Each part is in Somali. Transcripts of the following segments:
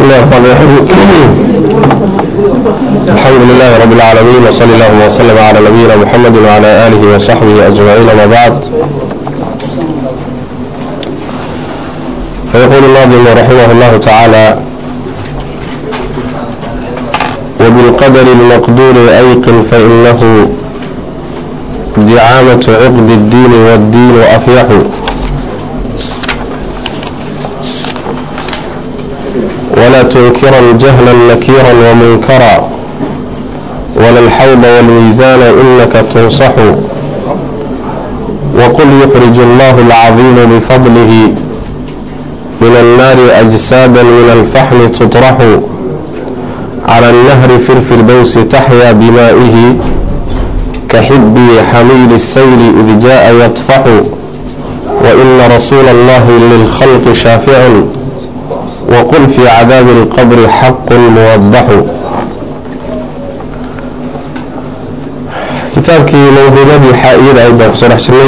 الله الرحمن الرحيم الحمد لله رب العالمين وصلى الله وسلم على نبينا محمد وعلى آله وصحبه أجمعين ما بعد فيقول الناظم رحمه الله تعالى وبالقدر المقدور أيقن فإنه دعامة عقد الدين والدين أفيح ولا تنكرا جهلا نكيرا ومنكرا ولا الحوض والميزان إنك تنصح وقل يخرج الله العظيم بفضله من النار أجسادا من الفحم تطرح على النهر في الفردوس تحيا بمائه كحب حميل السيل إذ جاء يطفح وإن رسول الله للخلق شافع وقل في عذاب القبر حق موضح kitaabkii mawduumadii xaa-iyada ayd baan kusoo dhex jirnay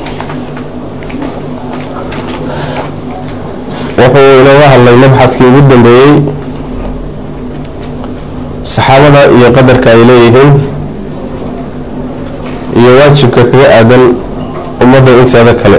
wuxuu inooga hadlay mabxadkii ugu dambeeyey saxaabada iyo qadarka ay leeyihiin iyo waajibka kaga aadan ummadda inteeda kale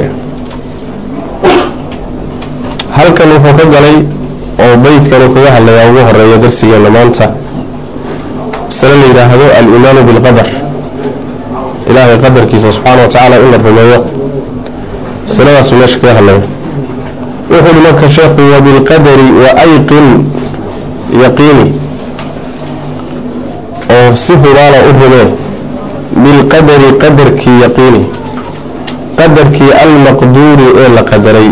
halkan wuxuu ka galay oo beydkan uu kaga hadlayaa ugu horeeya darsigeena maanta masale la yidhaahdo al-iimaanu bilqadar ilaahay qadarkiisa subxaana wa tacaala in la rumeeyo masaladaasuu meesha kaga hadlaya wuxuu uhi marka sheekhu wabilqadari wa ayqin yaqiini oo si hubaala u rumee bilqadari qadarkii yaqiini qadarkii almaqduuri ee la qadaray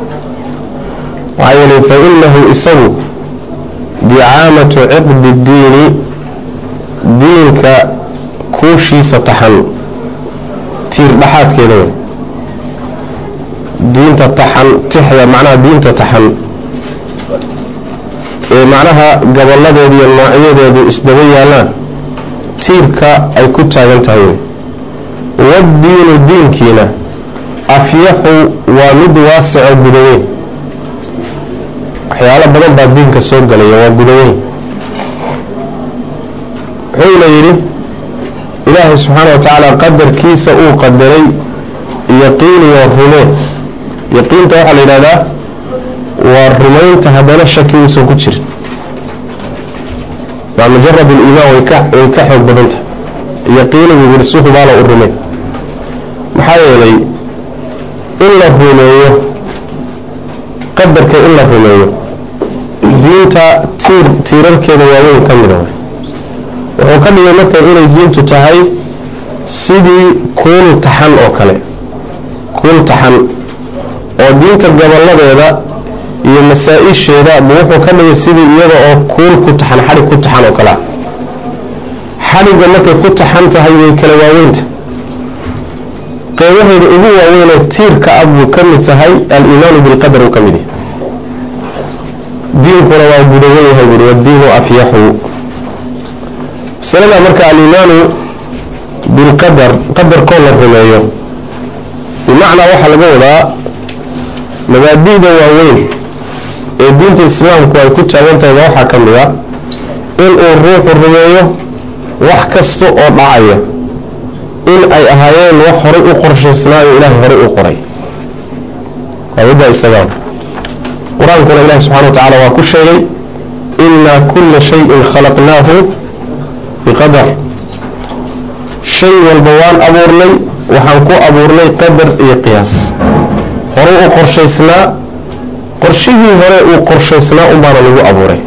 waxaa yeelay fa inahu isagu dicaamatu ciqdi diini diinka kuushiisa taxan tiir dhaxaadkeeda wey diinta taxan tixda macnaha diinta taxan ee macnaha gobolladeedu iyo noocyadeedu isdaba yaallaan tiirka ay ku taagan tahay wey waddiinu diinkiina afyaxu waa mid waasico gudaweyn waxyaalo badan baa diinka soo galaya waa gudaweyn wuxuuna yidhi ilaahay subxaana wa tacaala qadarkiisa uu qadaray yaqiiniyo rumee yaqiinta waxaa la yidhahdaa waa rumaynta haddana shaki uusan ku jirin waa mujarad aliimaan way ka way ka xoog badanta yaqiinigu yidhi si hubaala u rumee maxaa yeelay in la rumeeyo qadarka in la rumeeyo diinta tiir tiirarkeeda waaweyn ka mida wuxuu ka dhigay marka inay diintu tahay sidii kuul taxan oo kale kuul taxan oo diinta gobolladeeda iyo masaa-isheeda bu wuxuu ka dhigay sidii iyada oo kuul ku taxan xadhig ku taxan oo kalea xadhigga markay ku taxan tahay way kala waaweynta qeybaheeda ugu waaweynee tiirka ah buu ka mid tahay al-iimaanu bilqadar uu ka mid yahay diinkuna waa gudawan yahay buui wadiinu afyaxu masalada marka alimaanu bilqadar qadarkoo la rumeeyo bimacnaa waxaa laga wadaa mabaadi'da waaweyn ee diinta islaamku ay ku taagan tahay ba waxaa ka mid a inuu ruuxu rumeeyo wax kasta oo dhacaya in ay ahaayeen wax horay u qorshaysnaayo ilaahay horay u qoray waa middaa isagaa qur-aankuna ilahi subxana wa tacala waa ku sheegay inaa kula shayin khalaqnaahu biqadar shay walba waan abuurnay waxaan ku abuurnay qadar iyo qiyaas hore u qorshaysnaa qorshihii hore uu qorshaysnaa unbaana lagu abuuray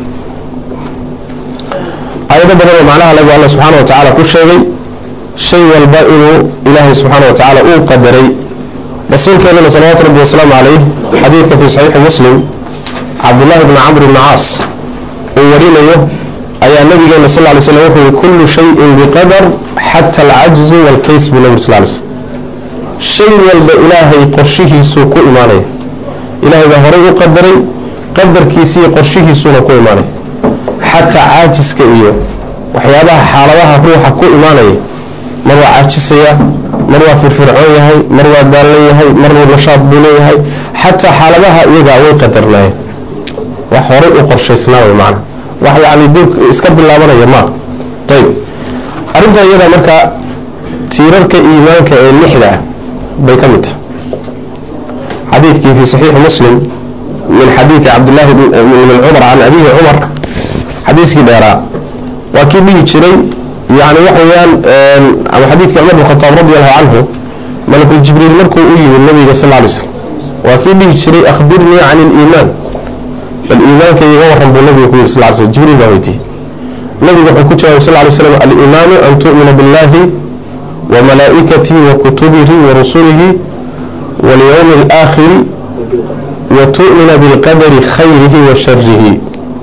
aayado badan oo macnaha lagu alla subxaana wa tacaala ku sheegay shay walba inuu ilaahay subxaana wa tacaala uu qadaray rasuulkeenana salawaatu rabbi wasalaamu calayh xadiidka fii saxiixi muslim cabdullaahi bni camr bni caas uu warinayo ayaa nabigeena sal ly slam wuxuu yihi kullu shayin biqadar xata alcajzu waalkays buu nabig sal ly slm shay walba ilaahay qorshihiisuu ku imaanaya ilaahay baa horay u qadaray qadarkiisiiyo qorshihiisuuna ku imaanaya xataa caajiska iyo waxyaabaha xaaladaha ruuxa ku imaanaya mar waa caajisaya mar waa firfircoon yahay mar waa daallan yahay mar nashaad buu leeyahay xataa xaaladaha iyagaa way qadarnaayeen wax horay u qorshaysnaa way macana wax yani dib iska bilaabanaya ma ayib arrinta iyada marka tiirarka iimaanka ee lixda ah bay ka mid tahay xadiidkii fi saxiixi muslim min xadiidi cabdillahi min cumar can abihi cumar xadiiskii dheeraa waa kii dhihi jiray yani waxa weeyaan ama xadiidkii cumar bin khataab radi allahu canhu malakul jibriil markuu u yimid nabiga sal lay slam waa kii dhihi jiray akhbirnii can iliimaan bal iimaanka iga waran buu nabiga ku yiri sal ly slm jibriil baa weydiiyey nabigu wuxuu ku jawaabay sal lay slam aliimaanu an tu'mina billahi wa malaa'ikatihi wa kutubihi wa rusulihi walyawmi alaakhiri wa tu'mina bilqadari khayrihi wa sharihi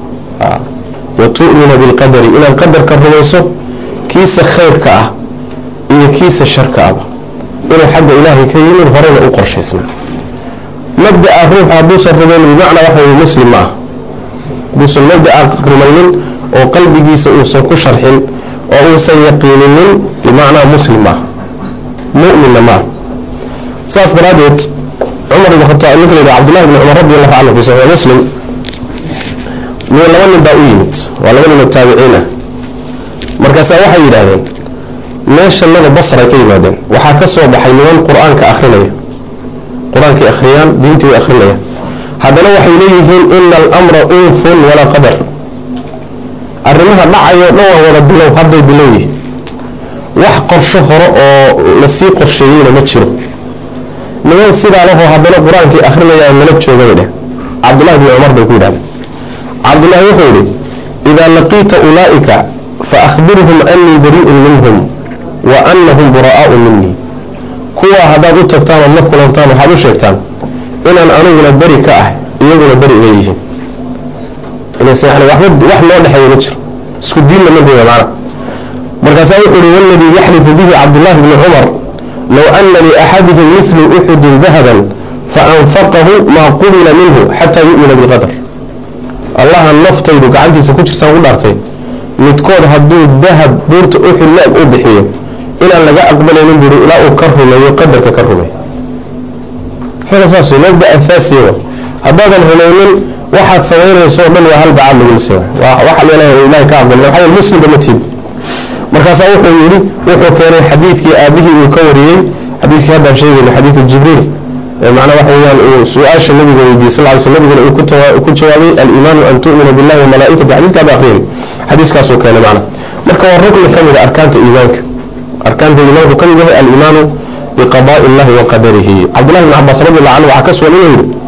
wa tu'mina bilqadari inaad qadarka rumayso kiisa khayrka ah iyo kiisa sharka ahba inuu xagga ilaahay ka yimid horena u qorshaysna mabda'a ruuxa hadduusan rumayn bimacnaa waxa weye muslim ma ah hadduusan mabda'a rumaynin oo qalbigiisa uusan ku sharxin oo uusan yaqiininin bimacnaa muslim maaha mu'minna maaha saas daraaddeed cumar ibn khataab ninka la yidhaha cabdullahi ibn cumar radi allahu canhu fi saxiix muslim min laba nin baa u yimid waa laba nin oo taabiciin ah markaasaa waxay yidhaahdeen meeshanada basray ka yimaadeen waxaa ka soo baxay niman qur-aanka akrinaya qur-aankay akhriyaan diintii way akrinayaan haddana waxay leeyihiin ina alamra unfun walaa qadar arrimaha dhacayo dhan waa wada bilow hadday bilow yihin wax qorsho hore oo lasii qorsheeyeyna ma jiro niman sidaa lahoo haddana qur-aankii akrinayaan nala jooga bay dheh cabdullahi bni cumar bay ku yidhahdeen cabdullahi wuxuu yidhi idaa laqiita ulaa'ika faahbirhum anii barii'un minhum wa anahum buraa'u minii kuwaa haddaad u tagtaan ood la kulantaan waxaad u sheegtaan inaan aniguna beri ka ah iyaguna beri iga yihiin wax loo dhexeeya ma jiro isku diinna ma goya macna markaasaa wuxuu uhi waladii yaxlifu bihi cabdullahi bni cumar low ana liaxadihim mithlu uxudin dahaban faanfaqahu maa qubila minhu xataa yu'mina bilqadar allaha naftaydu gacantiisa ku jirtaan ku dhaartay midkood hadduu dahab buurta uxud la-eg u bixiyo inaan laga aqbalaynin buuri ilaa uu ka rumeeyo qadarka ka rumeeyo saas mabda asaasiya wa haddaadan rumaynin waxaad samaynayso o dhan waa hal bacaad lagu lisay waxa leelahay ilahay ka aqbal maxaa yeele muslimba ma tiid markaasaa wuxuu yidhi wuxuu keenay xadiidkii aabihii uu ka wariyey xadiiskii haddaan sheegayna xadiidu jibriil macnaa waxa weeyaan uu su-aasha nabiga weydiiyey sal ly sl nabiguna uu ku jawaabay aliimaanu an tu'mina billahi wa malaa'ikati xadiiska hadda akhriyay xadiiskaasuu keenay macna marka waa rukni ka mid a arkaanta iimaanka arkaanta iimaanku ka mid yahay aliimaanu biqadaai illahi wa qadarihi cabdullahi bn cabaas radi allahu canhu waxaa ka sugan inuu yidhi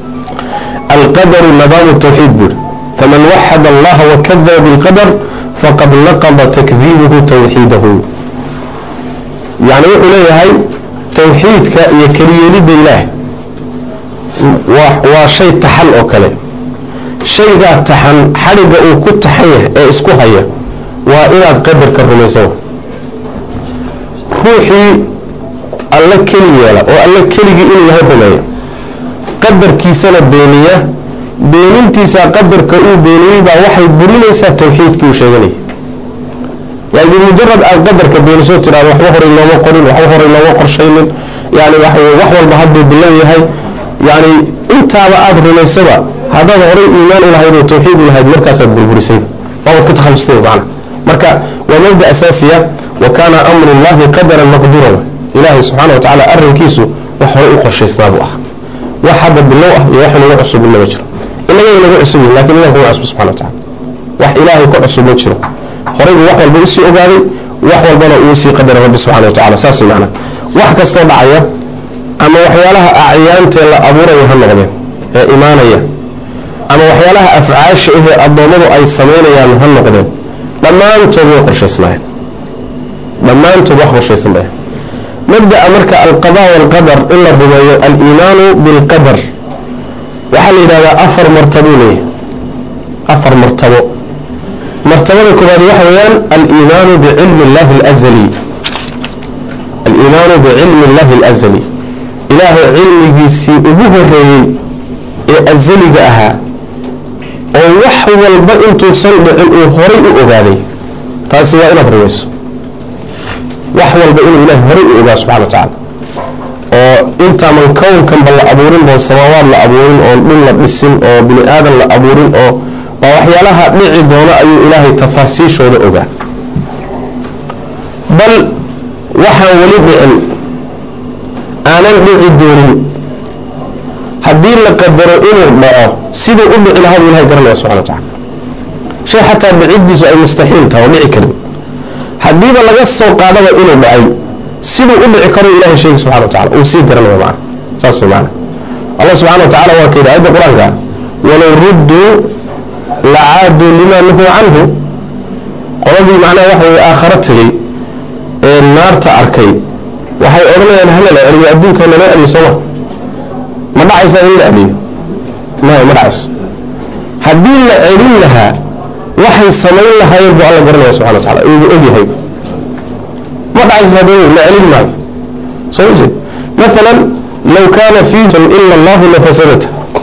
alqadaru nadaamu tawxiid buuri faman waxada allaha wakadaba bilqadar faqad naqada takdiibuhu tawxiidahu yani wuxuu leeyahay tawxiidka iyo keliyeelidda ilaah waa shay taxan oo kale shaygaa taxan xadhigga uu ku taxan yahay ee isku haya waa inaad qadarka rumaysan ruuxii alla keli yeela oo alla keligii inuu yahay rumeeya qadarkiisana beeniya beenintiisa qadarka uu beeniyey baa waxay burinaysaa tawxiidkii uu sheeganaya yani bimujarad aad qadarka beeniso tidhahdo waxba horay looma qorin waxba horay looma qorshaynin yani wax walba hadduu bilow yahay yani intaaba aada rumaysaba haddaad horay iimaan u lahayd oo tawxiid u lahayd markaasaad burburisay waabad ka takhalustay macana marka waa mabda asaasiya wa kaana amru llahi qadaran maqduran ilaahay subxaana wa tacaala arrinkiisu wax horay u qorshaysnaa buu ah wax hadda bilow ah iyo wax inaga cusub inama jiro inaga inaga cusub yihin lakin ilah kuma cusub subxana wa tacala wax ilaahay ka cusub ma jiro horay buu wax walba usii ogaaday wax walbana uu sii qadaray rabbi subxana wa tacala saas macna wax kastoo dhacaya ama waxyaalaha acyaantee la abuuraya ha noqdeen ee imaanaya ama waxyaalaha afcaasha ahee addoommadu ay samaynayaan ha noqdeen dhammaantood way qorshaysnaayeen dhammaantood wax qorshaysan bay mabda'a marka alqada waalqadar in la rumeeyo aliimaanu bilqadar waxaa la yidhahdaa afar martabuu leeyahay afar martabo martabada koobaad waxa weeyaan aliimaanu bicilmi illahi alazali aliimaanu bicilmi illahi alazali ilaahay cilmigiisii ugu horeeyey ee azaliga ahaa oo wax walba intuusan dhicin uu horay u ogaaday taasi waa inaad rumayso wax walba inuu ilahay horay u ogaa subxana wa tacaala oo intaaman kownkanba la abuurin oo samaawaad la abuurin oon dhul la dhisin oo bini aadan la abuurin oo waa waxyaalaha dhici doono ayuu ilaahay tafaasiishooda ogaa bal waxaan weli dhicin aanan dhici doonin haddii la qadaro inuu dhaco siduu u dhici lahaa buu ilahay garanaya subxana wa tacala shay xataa dhiciddiisu ay mustaxiil tahay oo dhici karin haddiiba laga soo qaadaba inuu dhacay siduu u dhici karo ilahay sheegi subxana wa tacala uu sii garanaya macana saas way macana allah subxana wa tacala waa ka yidhi ayadda qur-aanka walow rudduu lacaaduu lima nuhuu canhu qoladii macnaha waxa weye aakharo tegey ee naarta arkay waxay odhanayaan hala la celiyo adduunka nala celiyo sooma ma dhacaysa in la celiyo maya ma dhacayso haddii la celin lahaa waxay samayn lahaayeen buu alla garanaya subxana wa tacala uugu ogyahay ma dhacayso haddii la celin maayo soo jeed مثلا لو كان فيه إلا الله لفسدته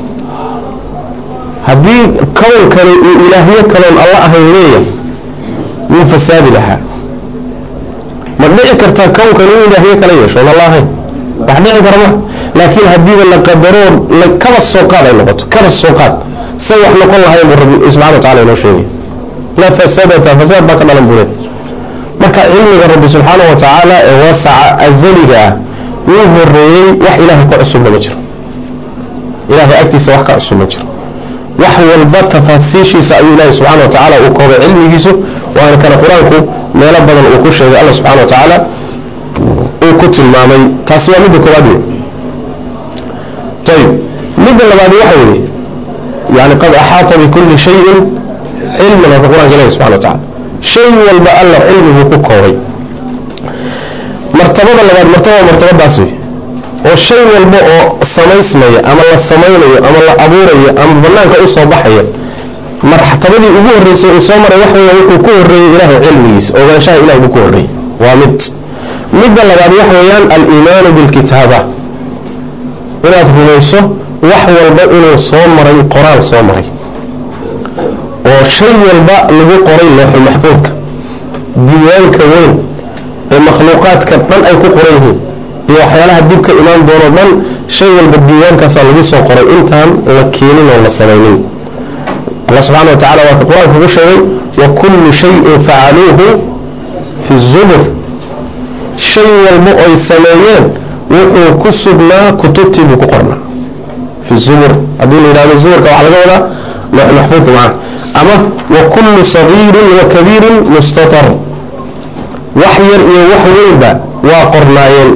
haddii kownkani uu ilaahyo kaloon alla ahayn leeyahay wuu fasaadi lahaa ma dhici kartaa kownkani uu ilaahyo kala yeesho on alla ahayn wax dhici kara ma laakiin haddiiba la qadaroo kaba soo qaad ay noqoto kaba soo qaad say wax noqon lahayn buu rabbi subxana wa tacala inoo sheegay la fasadata fasaad baa ka dhalan buleed marka cilmiga rabbi subxaana wa tacaala ee waasaca azaliga ah wuu horeeyey wax ilaahay ka cusubna ma jiro ilahay agtiisa wax ka cusub ma jiro wax walba tafaasiishiisa ayuu ilaahay subxana wa tacaala uu koobay cilmigiisu waana kale qur-aanku meelo badan uu ku sheegay alla subxana wa tacaala uu ku tilmaamay taasi waa midda koowaad wey ayib midda labaad waxa weeye yani qad axaata bikulli shayin cilman aka qur-anka ilahi subxana wa tacala shay walba alla cilmiguu ku koobay martabada labaad martabada martabadaas wey oo shay walba oo samaysmaya ama la samaynayo ama la abuurayo ama banaanka u soo baxaya martabadii ugu horreysay uu soo maray waxa weya wuxuu ku horreeyey ilaahay cilmigiisa ogaanshaha ilahay buu ku horreeyey waa mid midda labaad waxa weeyaan aliimaanu bilkitaaba inaad rumayso wax walba inuu soo maray qoraal soo maray oo shay walba lagu qoray looxul maxfuudka diiwaanka weyn ee makhluuqaadka dhan ay ku qoran yihiin iyo waxyaalaha dib ka imaan doono dhan shay walba diiwaankaasaa lagu soo qoray intaan la keenin oo la samaynin allah subxana wa tacala waa ka qur-aanka ku sheegay wa kullu shayin facaluuhu fi zubur shay walba oy sameeyeen wuxuu ku sugnaa kutubtii buu ku qornaa fi zubur haddii la yidhahdo zuburka waxaa laga wadaa loox maxfuudka macana ama wa kullu sagiirin wa kabiirin mustatar wax yar iyo wax weynba waa qornaayeen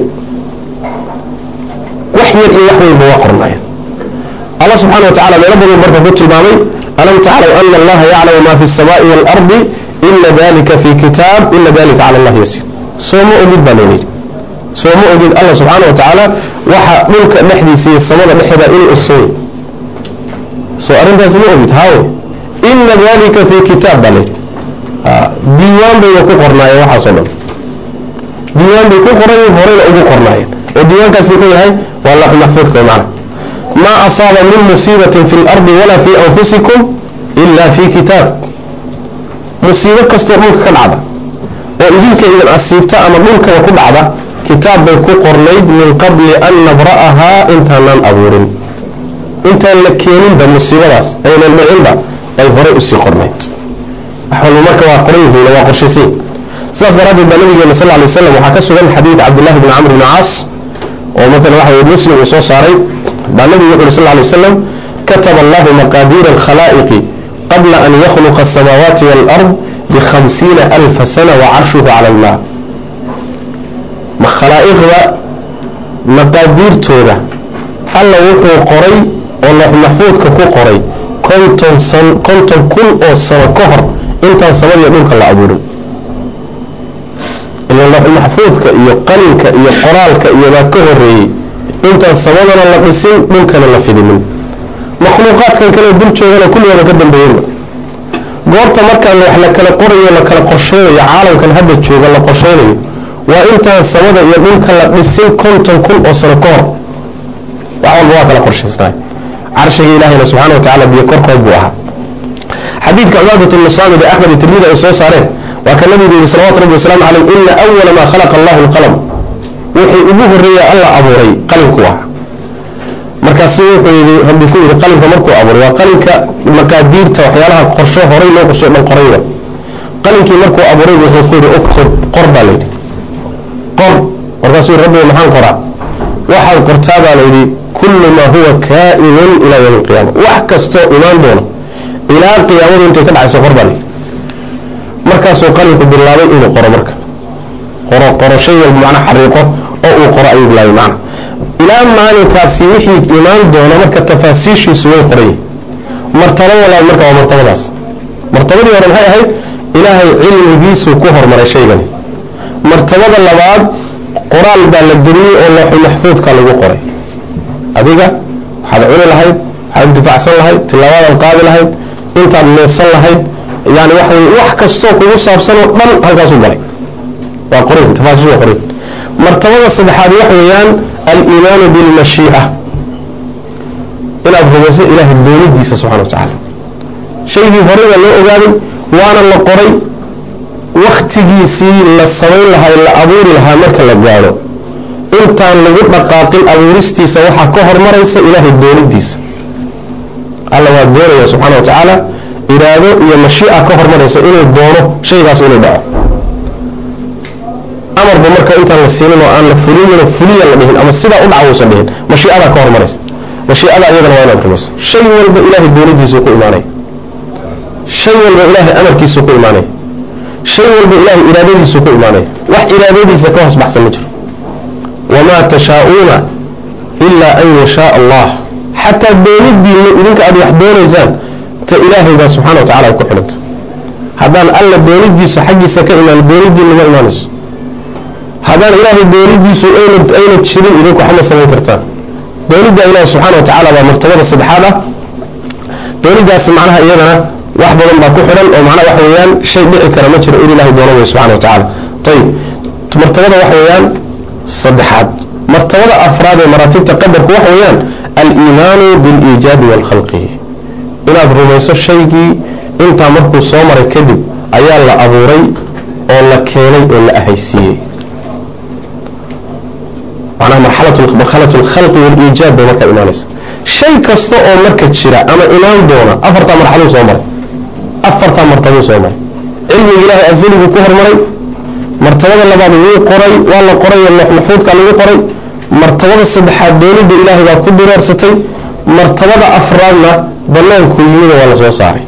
wax yar iyo wax weynba waa qornaayeen allah subxana wa tacala meelo badan marka ku tilmaamay alam taclaw ana allaha yaclamu ma fi الsamaaءi wاlardi ina dalika fi kitaab ina dalika cala allah yasiir sooma ogid baa loo yidhi sooma ogid allah subxaana wa tacaala waxa dhulka dhexdiisa iyo samada dhexeeda inuu ogsooy soo arrintaasi ma ogid haawe ina dalika fi kitaab baa layidhi diiwaan bayna ku qornaayeen waxaasoo dhan diiwaan bay ku qorayen horeyna ugu qornaayeen oo diiwaankaas muxuu yahay waa laaxu maxfuudka macna maa asaaba min musiibatin fi lardi walaa fi anfusikum ila fi kitaab musiibo kastoo dhulka ka dhacda oo idinka idin asiibta ama dhulkaba ku dhacda kitaab bay ku qornayd min qabli an nabra'ahaa intaanaan abuurin intaan la keeninba musiibadaas aynan dhicinba ay horey usii qornayd wax walba marka waa qoran yihiin waa qorshaysiin sidaas daraaddeed baa nabigeena sal lay waslam waxaa ka sugan xadiid cabdillahi bni camr bni caas oo maala waxa weye muslim uu soo saaray baa nabigu wuxu uhi sal lay waslam kataba allahu maqaadiira alkhalaa'iqi qabla an yakhluqa asamaawaati waalard bikhamsiina alfa sana wa carshuhu cala almaa khalaa'iqda maqaadiirtooda alla wuxuu qoray oo loox maxfuudka ku qoray konton san konton kun oo sano ka hor intaan samadiyo dhulka la abuurin ila looxulmaxfuudka iyo qalinka iyo qoraalka iyobaa ka horeeyey intaan samadana la dhisin dhulkana la fidinin makhluuqaadkan kale dul joogana kulligooda ka dambeeyenba goorta markaan wax la kala qorayo la kala qorsheynayo caalamkan hadda jooga la qorsheynayo waa intaan samada iyo dhulka la dhisin konton kun oo sano ka hor wax walba waa kala qorshaysnaay carshiga ilaahayna subxana wa tacala biyo korkood buu ahaa xadiidka cubaadat bnu saamid ee axmed iyo tirmidi ay soo saareen waa ka nabigu yihi salawatu rabbi wasalaamu caleyh ina awala maa khalaqa allahu alqalam wixii ugu horreeya alla abuuray qalinku ah markaasu wuxuu yidhi rabbi ku yidhi qalinka markuu abuuray waa qalinka maqaadiirta waxyaalaha qorsho horay loo qorsho dhan qorayba qalinkii markuu abuuray wuxuu ku yidhi uktub qor baa layidhi qor markaasuu yidhi rabbiga maxaan qoraa waxaad qortaa baa layidhi kullu maa huwa kaa'inun ilaa yawmi alqiyaama wax kastoo imaan doono ilaa qiyaamadu intay ka dhacayso qor baa layidhi markaasuu qalinku bilaabay inuu qoro marka qoro qoro shay walba macna xariiqo oo uu qoro ayuu bilaabay macna ilaa maalinkaasi wixii imaan doona marka tafaasiishiisu way qoray martaba walaal marka waa martabadaas martabadii hore maxay ahayd ilaahay cilmigiisuu ku hormaray shaygani martabada labaad qoraal baa la geliyey oo looxu maxfuudka lagu qoray adiga waxaad cuni lahayd waxaad intifaacsan lahayd tilaawadaad qaadi lahayd intaad neefsan lahayd yani waxa wey wax kastoo kugu saabsanoo dhan halkaasuu galay waa qorin tafaasiish waa qorin martabada saddexaad waxa weeyaan aliimaanu bilmashiica inaad rumayso ilaahay doonidiisa subxana wa tacaala shaygii horey baa loo ogaaday waana la qoray waktigiisii la samayn lahaa la abuuri lahaa marka la gaadho intaan lagu dhaqaaqin abuuristiisa waxaa ka hormaraysa ilaahay doonidiisa alla waa doonaya subxaana wa tacaala iraado iyo mashiica ka hormaraysa inuu doono shaygaas inuu dhaco amarba marka intaan la siinin oo aan la fulinin fuliya la dhihin ama sidaa u dhaca uusan dhihin mashiicadaa ka hormaraysa mashiicada iyadana waa inaad rumayso shay walba ilaahay doonidiisuu ku imaanaya shay walba ilaahay amarkiisuu ku imaanaya shay walba ilaahay iraadadiisuu ku imaanaya wax iraadadiisa ka hoos baxsan ma jiro wamaa tashaa'uuna ilaa an yashaaa allah xataa doonidiinna idinka aad wax doonaysaan ta ilaahay baa subxana wa tacala ay ku xidhanta haddaan alla doonidiisu xaggiisa ka imaan doonidiinna ma imaanayso haddaan ilaahay doonidiisu ayna jirin idinku waxma samayn kartaan doonidda ilaahi subxaana wa tacaala baa martabada saddexaad ah doonidaasi macnaha iyadana wax badan baa ku xidhan oo macnaha waxa weeyaan shay dhici kara ma jiro in ilaahay doono way subxana wa tacaala ayib martabada waxa weeyaan saddexaad martabada afraad ee maraatibta qadarku waxa weeyaan aliimaanu biliijaabi waalkhalqi inaad rumayso shaygii intaa markuu soo maray kadib ayaa la abuuray oo la keenay oo la ahaysiiyey macnaha marxalat alkhalqi waaliijaab bay markaa imaanaysa shay kasta oo marka jira ama imaan doona afartaa marxaluu soo maray afartaa martabuu soo maray cilmiga ilaahay asaliguu ku hormaray martabada labaad wuu qoray waa la qoray oo maxfuudka lagu qoray martabada saddexaad doonida ilaahay baa ku diraarsatay martabada afraadna banaanku yimida waa la soo saaray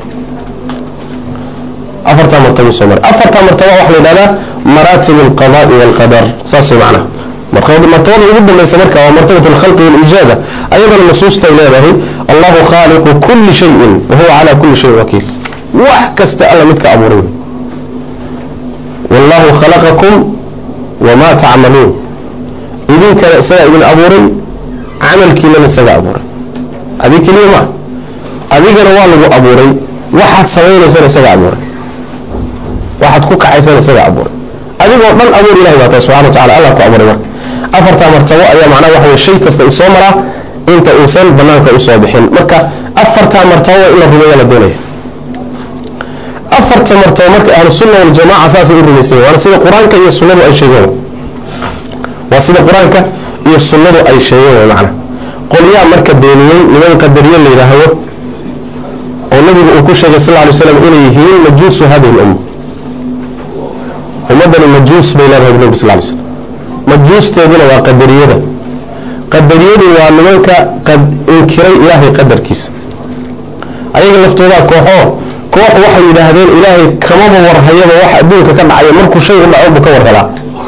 afartaa martabuu soo maray afartaa martaba waxa la yidhahdaa maraatib alqadaai waalqadar saas macnaha martabada ugu dambaysa marka waa martabat alkhalqi waaliijaada ayadana nusuustay leedahay allahu khaaliqu kulli shayin wa huwa calaa kulli shayin wakiil wax kasta alla midka abuuray wallahu khalaqakum wamaa tacmaluun idinkana isagaa idin abuuray camalkiinana isagaa abuuray adig keliya maa adigana waa lagu abuuray waxaad samaynaysana isagaa abuuray waxaad ku kacaysana isagaa abuuray adigoo dhan abuur ilahay baa tahay subxana wa tacala allah ku abuuray marka afartaa martabo ayaa macnaha waxa weye shay kasta uu soo maraa inta uusan banaanka usoo bixin marka afartaa martabo waa in la rumeeya la doonaya afarta martabo marka ahlusunna waljamaca saasay u rumaysan waana sida qur-aanka iyo sunnadu ay sheegeen waa sida qur-aanka iyo sunnadu ay sheegeen macna qolyaa marka beeniyey niman qadariye la yidhaahdo oo nabigu uu ku sheegay sal ly slam inay yihiin majuusu hadihi lumma ummaddani majuus bay leedahay nabi sal ly slam majuusteeduna waa qadariyada qadariyadu waa nimanka inkiray ilaahay qadarkiisa ayaga laftoodaa kooxoo koox waxay yidhaahdeen ilaahay kamaba warhayaba wax adduunka ka dhacaya markuu shay u dhaco buu ka warrabaa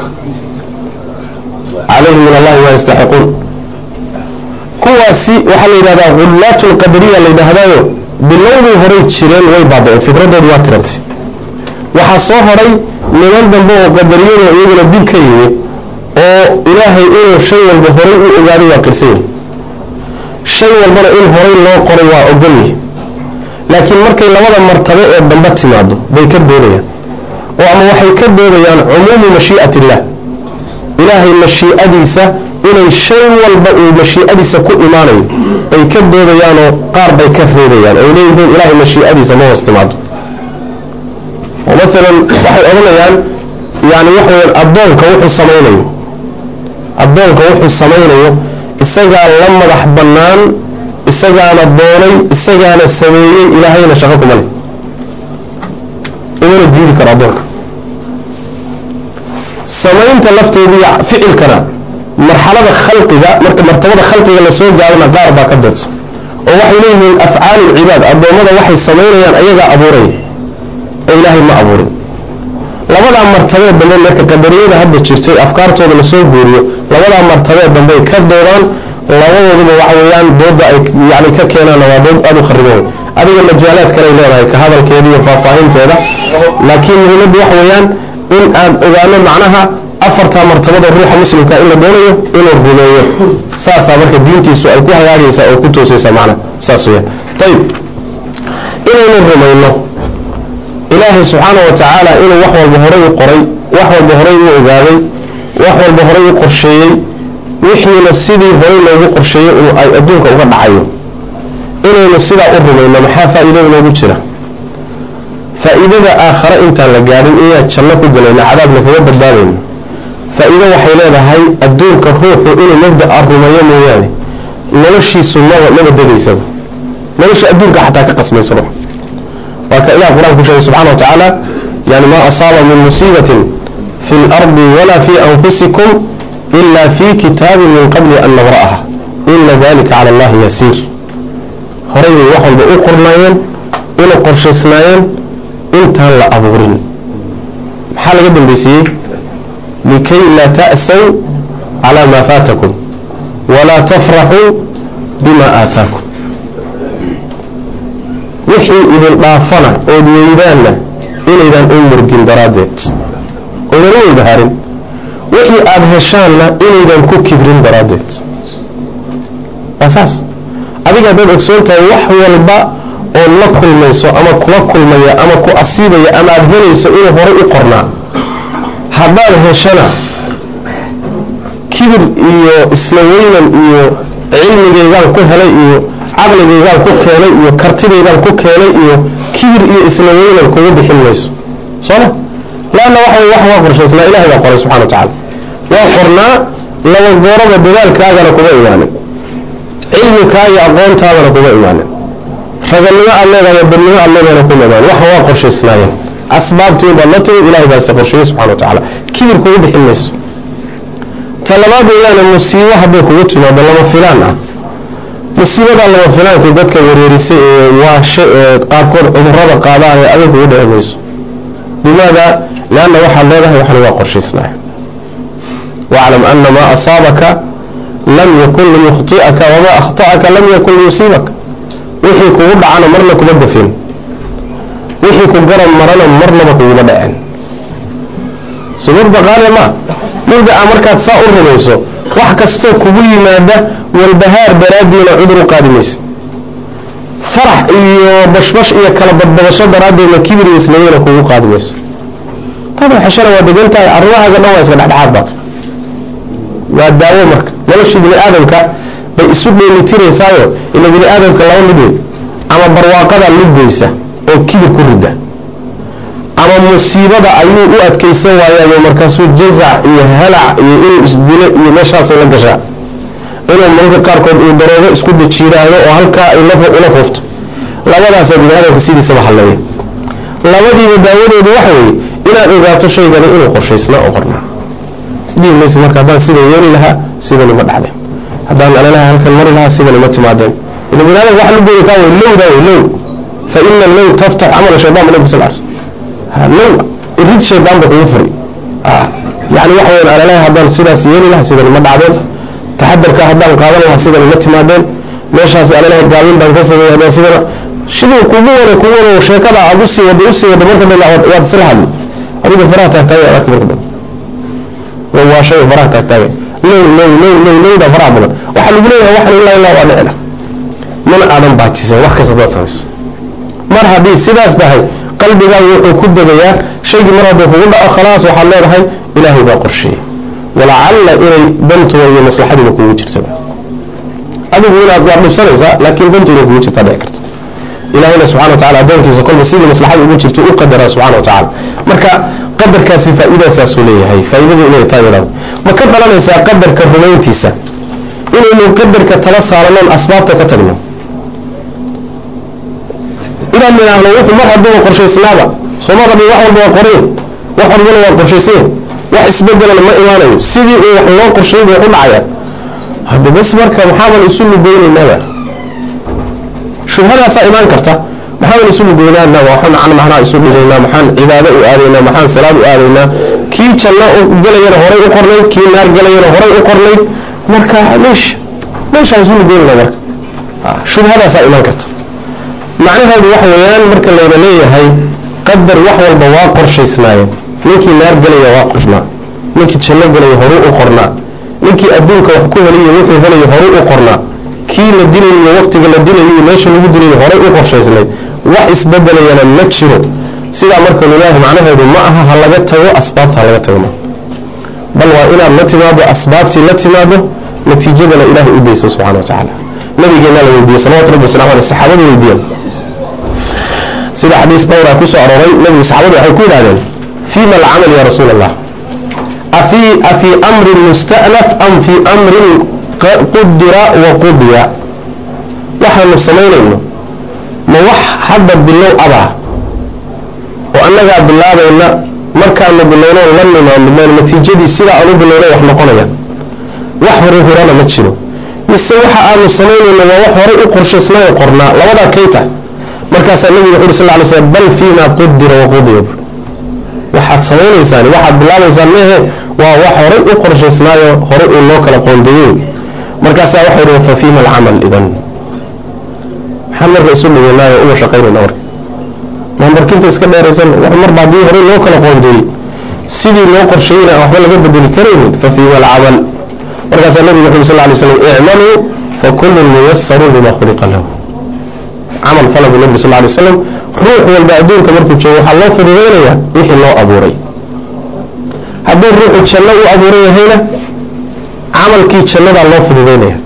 calayhim min allahi maa yastaxiquun kuwaasi waxaa la yidhahdaa hullaatu lqadariya la yidhaahdaayo bilowday horay jireen way baaba'een fikradoodi waa tirantay waxaa soo horay niman dambe oo qadariyada iyaguna dib ka yimid oo ilaahay inuu shay walba horay u ogaaday waa qirsanya shay walbana in horay loo qoray waa ogolyahy laakiin markay labada martabe ee dambe timaado bay ka doodayaan oo ama waxay ka doodayaan cumuumu mashii'at illah ilaahay mashii'adiisa inay shay walba uu mashii'adiisa ku imaanayo bay ka doodayaanoo qaar bay ka reebayaan oy leeyihiin ilaahay mashii'adiisa ma hoos timaado oo maalan waxay odhanayaan yani waxa weyaan addoonka wuxuu samaynayo addoonka wuxuu samaynayo isagaa la madax bannaan isagaana doonay isagaana sameeyey ilaahayna shaqo kuma leh imana diidi karo addoonka samaynta lafteedii ficilkana marxalada khalqiga marka martabada khalqiga lasoo gaarana qaar baa ka dadsa oo waxay leeyihiin afcaal lcibaad addoommada waxay samaynayaan ayagaa abuuraya oo ilaahay ma abuurin labadaa martabee dambe marka qadariyada hadda jirtay afkaartooda lasoo guuriyo labadaa martabee dambey ka doodaan labadooduba waxa weeyaan dooda ay yani ka keenaanna waa dood aada u khariban adiga majaalaad kaley leedahay ka hadalkeeda iyo faahfaahinteeda laakiin muhiimaddu waxa weeyaan in aan ogaano macnaha afartaa martabada ruuxa muslimka in la doonayo inuu rumeeyo saasaa marka diintiisu ay ku hagaagaysaa oo ku toosaysaa macnaha saas weyaan ayib inaynu rumayno ilaahay subxaana wa tacaala inuu wax walba horay u qoray wax walba horay u ogaaday wax walba horay u qorsheeyey wixiina sidii horay loogu qorsheeyey uu ay adduunka uga dhacayo inaynu sidaa u rumayno maxaa faa'iido inoogu jira faa'iidada aakhare intaan la gaadhin inaan janno ku galayno cadaabna kaga badbaadayno faa'iido waxay leedahay adduunka ruuxu inuu mabda'a rumeeyo mooyaane noloshiisu maba maba degaysaba nolosha adduunka xataa ka qasmaysa ruux waa ka ilah qur-aan ku sheegay subxana wa tacaala yani maa asaaba min musiibatin fi lardi walaa fi anfusikum ila fi kitaabin min qabli an nabra'aha ina dalika cala allahi yasiir horay bay wax walba u qornaayeen una qorshaysnaayeen intaan la abuurin maxaa laga dambaysiiyey likay laa ta'saw calaa maa faatakum walaa tafraxuu bima aataakum wixii idin dhaafana ood weydaanna inaydaan u murgin daraaddeed oydan u weybahaarin wixii aada heshaanna inaydan ku kibrin daraaddeed waa saas adiga haddaad ogsoon tahay wax walba ood la kulmayso ama kula kulmaya ama ku asiibaya ama aada helayso inuu horay u qornaa haddaad heshana kibir iyo isla weynan iyo cilmigaygaan ku helay iyo caqligaygaan ku keenay iyo kartidaydaan ku keenay iyo kibir iyo isla weynan kugu bixin mayso sooma laanna waxa wax waa qorshaysnaa ilahay baa qoray subxana wa tacala waa qornaa laba gooraba dadaalkaagana kuma imaanin cilmikaa iyo aqoontaadana kuma imaanin raganimo aad leedahay badnimo aad leedahayna kuma imaanin waxa waa qorshaysnaayeen asbaabtii baad la timid ilahay baase qorsheeyey subxana wa tacaala kibir kugu bixin mayso talabaad weeyaane musiibo hadday kugu timaado lama filaan ah musiibadaa lama filaankii dadka wareerisay ee waashe ee qaarkood cudurada qaadaan ee adig kugu dhici mayso limaada lianna waxaad leedahay waxna waa qorshaysnaay waclam ana maa asaabaka lam yakun liyukhti'aka wamaa akhta'aka lam yakun liyusiibaka wixii kugu dhacana marna kuma gafin wixii ku garab marana marnaba kuguma dhaceen subadba qaale maa mabdaca markaad saa u rumayso wax kastoo kugu yimaada walbahaar daraaddiina cudur u qaadi maysa farax iyo bashbash iyo kala badbadasho daraaddeedna kibir iyo isnaweyna kugu qaadi mayso tada xeshana waa degan tahay arrimahaaga dhan waa iska dhexdhexaad baata waa daawo marka noloshii bini aadamka bay isu dheelitiraysaayo ila bini aadamka laba mid wey ama barwaaqada lidbaysa oo kibir ku rida ama musiibada ayuu u adkaysan waayaayo markaasuu jazac iyo halac iyo inuu isdilo iyo meeshaasay la gashaa inuu mararka qaarkood uu daroogo isku dajiiraado oo halkaa ay ula foofto labadaasaa bini aadamka sidiisaba halleeya labadiiba daawadoodu waxa weeye inaad ogaato shaygani inuu qorshaysnaa oo qornaa isdhihi maysa marka haddaan sida yeeli lahaa sidani ma dhacdeen haddaan alalaha halkan mari lahaa sidani ma timaadeen ila bini aadamka waxa lagu taa wey lowdaa wey low fa ina low taftax camala shaydaan ba nabi sal ars low irid shaydaan ba kugu furi yani waxa weyan alalaha haddaan sidaas yeeli lahaa sidani ma dhacdeen taxadarka haddaan qaadan lahaa sidani ma timaadeen meeshaas alalaha gaabin baan ka sameeyay haddaan sidana siduu kugu wada kugu wada sheekada aad usii wada usii wada marka dambe waad isla hadli adiga faraha taagtaagay adag marka dambe waa shay faraha taagtaagay low low low low lowda faraha badan waxaa lagu leeyahay waxan ilaa ilaa waa dhicina mana aadan baajisan wax kasta daad samayso mar haddii sidaas tahay qalbigaagu wuxuu ku degayaa shaygii mar hadduu kugu dhaco khalaas waxaad leedahay ilaahay baa qorsheeyey walacalla inay dantuda iyo maslaxaduba kugu jirtaba adigu inaad waad dhibsanaysaa laakiin dantu inay kugu jirtaa dhici karta ilahayna subxana wa tacala addoonkiisa kolba sidii maslaxada ugu jirto u qadaraa subxana wa tacala marka qadarkaasi faa'iidaasaasuu leeyahay faa'iidadu inay taa yadhaado ma ka dhalanaysaa qadarka rumayntiisa inaynu qadarka tala saaranoon asbaabta ka tagno inaan nidhaahno wuxuu mar hadduuba qorshaysnaaba sooma rabin wax walba waa qorayn wax walbana waa qorshaysayn wax isbedelana ma imaanayo sidii uu wax loo qorshay buu u dhacaya hadda bas marka maxaaban isu lugeynaynaba shubhadaasaa imaan karta maxaaban isu lugeynaana waxaan macnaha isu dhigaynaa maxaan cibaado u aadaynaa maxaan salaad u aadaynaa kii janno gelayana horay u qornayd kii naar gelayana horay u qornayd marka meesha meeshaan isu lugeynayna marka shubhadaasaa imaan karta macnaheedu waxa weeyaan marka layna leeyahay qadar wax walba waa qorshaysnaayeen ninkii naar gelaya waa qornaa ninkii janno gelaya horu u qornaa ninkii adduunka wax ku heliyo wuxuu helayo horu u qornaa kii la dilayo waqtiga la dilayo meesha lagu dilayo horay u qorshaysnayd wax isbedelayana ma jiro sidaa marka lilaahi macnaheedu ma aha ha laga tago asbaabta ha laga tago ma bal waa inaad la timaado asbaabtii la timaado natiijadana ilaahay u dayso subxana wa tacaala nabigeena la weydiiyey salawatu rabbi wasalam aleh saxaabada weydiiyeen sida xadiis dhowra ku soo arooray nabigu saxaabadu waxay ku yidhahdeen fima alcamal ya rasuul allah afii afii amrin musta'naf am fii amrin qudira wa qudiya waxaanu samaynayno ma wax hadda bilow abaa oo annagaa bilaabayna markaanu bilowno la nimaano natiijadii sidaa aanu bilowna wax noqonaya wax hore horana ma jiro mise waxa aanu samaynayno waa wax horay u qorshaysnaayo qornaa labadaa kay tahay markaasaa nabigu wuxu uri sal ly slm bal fiima qudira waqudiya waxaad samaynaysaan waxaad bilaabaysaan mehe waa wax horay u qorshaysnaayo horay uu loo kala qoondeeyey markaasaa waxa yidhi fa fiima alcamal idan maxaan marka isu dhigaynaayo uga shaqaynayna marka maambarkinta iska dheeraysan wax marba haddii horay loo kala qoondeeyey sidii loo qorsheeyeyna aan waxba laga bedeli karaynin fa fiima alcamal markaasaa nabigu wuxu uri sal lay slam icmaluu fakullun muyasaru lima khuliqa lahu camal fala buu nabi sal lay waslam ruux walba adduunka markuu joogo waxaa loo fududaynayaa wixii loo abuuray hadduu ruuxu janno u abuuran yahayna camalkii jannadaa loo fududaynaya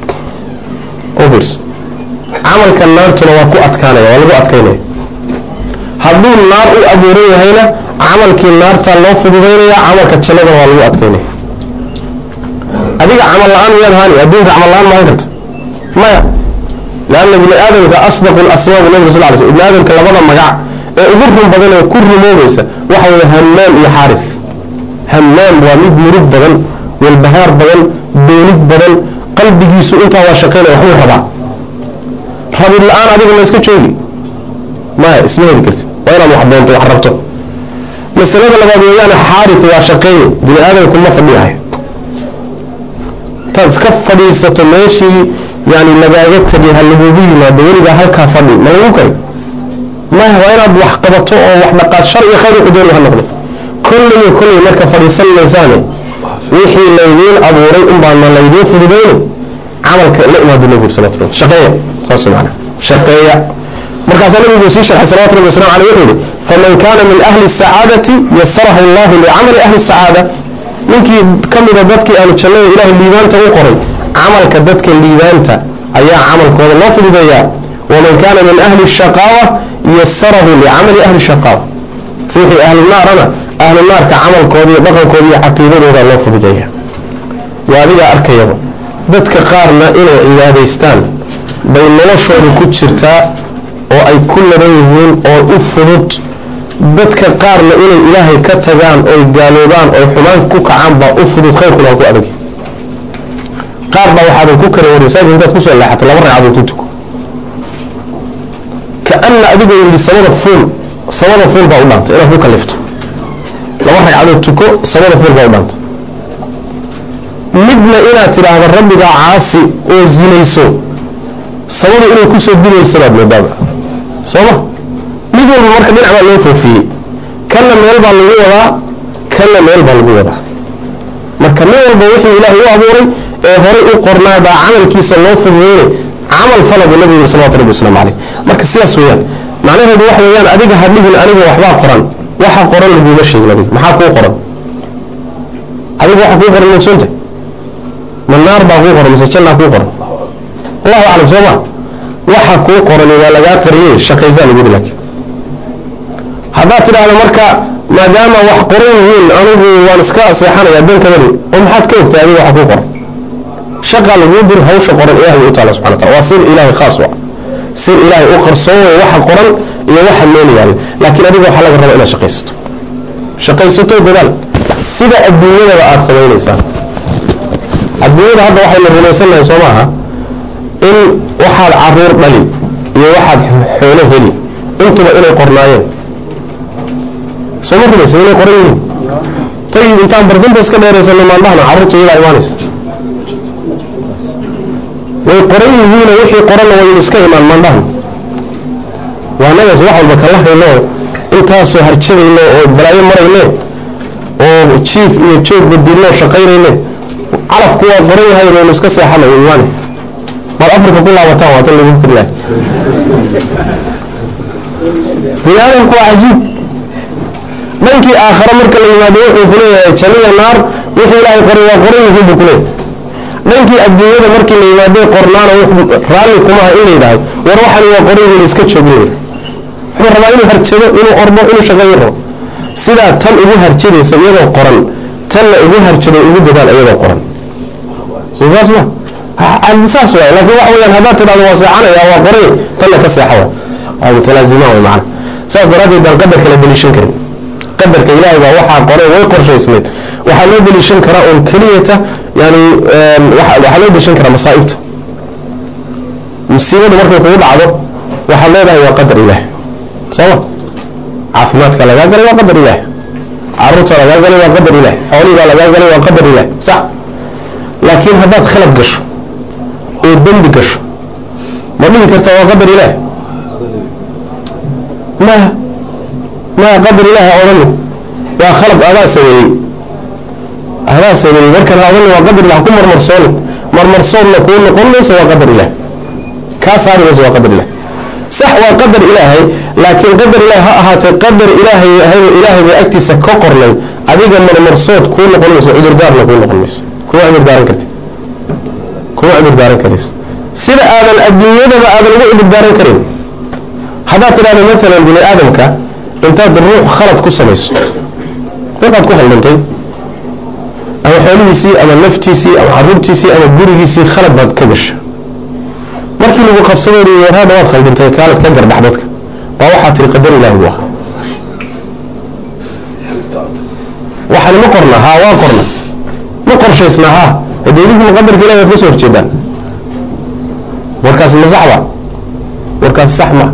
obs camalka naartuna waa ku adkaanaya waa lagu adkaynaya hadduu naar u abuuran yahayna camalkii naartaa loo fududaynaya camalka jannadana waa lagu adkaynaya adiga camal la-aan miyaad haani adduunka camal la-aan maahan karta maya lanna bini aadamka asdaqu lasmaa bu nabig sal ly sl ibni aadamka labada magac ee ugu run badan ee ku rumoobaysa waxa weeye hammaam iyo xaaris hammaam waa mid murug badan walbahaar badan doonid badan qalbigiisu intaa waa shaqaynaya waxbuu rabaa rabid la-aan adiga ma iska joogi maya isma heli kartid waa inaad wax doonto wax rabto masalada labaad weeyaane xaaris waa shaqeeye bini aadamku ma fadhiyahay intaad iska fadhiisato meeshii yani lagaaga tegay ha lagugu yimaado weligaa halkaa fadhi ma lagu kari maya waa inaad wax qabato oo wax dhaqaad shar iyo khayr wuxuu doonay ha noqdo kolliyo kolley marka fadhiisan maysaane wixii laydiin abuuray unbaana laydiin fududayno camalka la imaado nabigu salawatu rabbi shaqeeya saas macana shaqeeya markaasaa nabigu sii sharxay salawatu rabbi wasalam aleyh wuxuu yihi faman kana min ahli الsacaadati yasarahu allahu licamali ahli الsacaada ninkii ka mida dadkii ahlu jannada ilahay liibaanta u qoray camalka dadka liibaanta ayaa camalkooda loo fududeeyaa waman kaana min ahli الshaqaawa yasarahu licamali ahli shaqaawa ruuxii ahlu naarana ahlu naarka camalkooda iyo dhaqankooda iyo caqiidadooda loo fududeeya waa adigaa arkayaba dadka qaarna inay cibaadaystaan bay noloshooda ku jirtaa oo ay ku laban yihiin oo u fudud dadka qaarna inay ilaahay ka tagaan oy gaaloobaan oy xumaan ku kacaan baa u fudud khayrkuna waa ku adag qaar baa waxaadan ku kara wari masaajid intaad kusoo leexatay laba ragcadood ku tuko kaana adigoo yidhi samada fuul samada fuul baa u dhaantay inaad ku kalifto laba ragcadood tuko samada fuul baa u dhaantay midna inaad tidhaahdo rabbigaa caasi oo zinayso samada inay kusoo dilayso baad moodaaba sooma mid walba marka dhinac baa loo foofiyey kanna meel baa lagu wadaa kanna meel baa lagu wadaa marka nin walba wixii ilaahay u abuuray ee horay u qornaa baa camalkiisa loo fududeynay camal fala buu nabigu yiri salawatu rabbi wasalaamu caleyh marka sidaas weeyaan macnaheedu waxa weeyaan adiga ha dhigin aniga waxbaa qoran waxa qoran laguma sheegin adiga maxaa kuu qoran adiga waxa kuu qoran moogsoonta ma naar baa kuu qoran mise jannaa kuu qoran allahu aclam soo ma waxa kuu qoran waa lagaa qariyey shaqaysaa lagu yidhi laakiin haddaad tidhaahdo marka maadaama wax qoran yihiin anigu waan iska seexanaya dan kamali oo maxaad ka ogtay adiga waxa ku qoran shaqaa laguu dir hawsha qoran ilahay u taala subxana wataala waa sir ilaahay khaas wa sir ilaahay u qarsoon way waxa qoran iyo waxa meel yaalla laakiin adiga waxaa laga rabaa inaad shaqaysato shaqaysato dadaal sida adduunyadaba aada samaynaysaa adduunyada hadda waxaynu rumaysannahay soo maaha in waxaad caruur dhali iyo waxaad xoolo heli intuba inay qornaayeen soo ma rumaysa inay qoran yihiin tayib intaan barkinta iska dheeraysanay maandhahna carruurta iyadaa imaanaysa way qoran yihiino wixii qoranna waynu iska imaan maandhahna waa nagaas wax walba kala hayno intaasoo harjadayno oo balaayo marayne oo jiif iyo joog badilno shaqaynayne calafku waa qoran yahay waynu iska seexana imaane baad afrika ku laabataan waa tan lagu karilahay biniaadamku waa cajiib dhankii aakhare marka la yimaado wuxuu ku leeyahay janiya naar wixii ilaahay qoray waa qoran yihiin buu ku leeyahay dhankii adduunyada markii la yimaado qornaana raalli kumaha in la yidhahdo war waxani waa qoran yihiin iska joogin wuxuu rabaa inuu harjado inuu ordo inuu shaqeeyo rabo sidaa tan ugu harjadaysa iyadoo qoran tanna ugu harjado ugu dadaal iyadoo qoran soo saas ma saas waay laakiin waxa weyaan haddaad tidhahdo waa seexanaya waa qoray tanna ka seexa wa waa mutalaazimaan way macana saas daraaddeed baan qadarka la deliishan karin qadarka ilaahay baa waxaa qoray way qorshaysnayd waxaa loo deliishan karaa un keliyata yani waxaa loo deliishan karaa masaa'ibta musiibadu markay kugu dhacdo waxaad leedahay waa qadar ilaah sooma caafimaadka lagaa galay waa qadar ilaah caruurta lagaa galay waa qadar ilaah xoolihiibaa lagaa galay waa qadar ilaah sax laakiin haddaad khalad gasho oo dembi gasho ma dhihi karta waa qadar ilaah ma ma qadar ilaah odhani waa khalad adaa sameeyey adaa sameeyey markan odhani waa qadar ilah ku marmarsooni marmarsoonna kuu noqon maysa waa qadar ilaah kaa saari maysa waa qadar ilaah sax waa qadar ilaahay laakiin qadar ilaah ha ahaatee qadar ilaahay ahay ilaahay bay agtiisa ka qornay adiga marmarsood kuu noqon mayso cudurdaarna kuu noqon mayso kuma cudurdaaran karti kuma cudurdaaran karaysa sida aadan adduunyadaba aadan ugu cudurdaaran karin haddaad tidhahdo maalan bini aadamka intaad ruux khalad ku samayso ruuxaad ku khaldantay ama xoolihiisii ama naftiisii ama caruurtiisii ama gurigiisii khalad baad ka gasha markii lagu qabsado warhaada waad khaldintay kaalad ka garbax dadka waa waxaa tiri qadar ilaahi buu ahaa waxaan ma qorna haa waa qorna ma qorshaysna haa hadee idinkuna qadarka ilahi waad ka soo horjeedaan warkaasi ma saxba warkaasi sax ma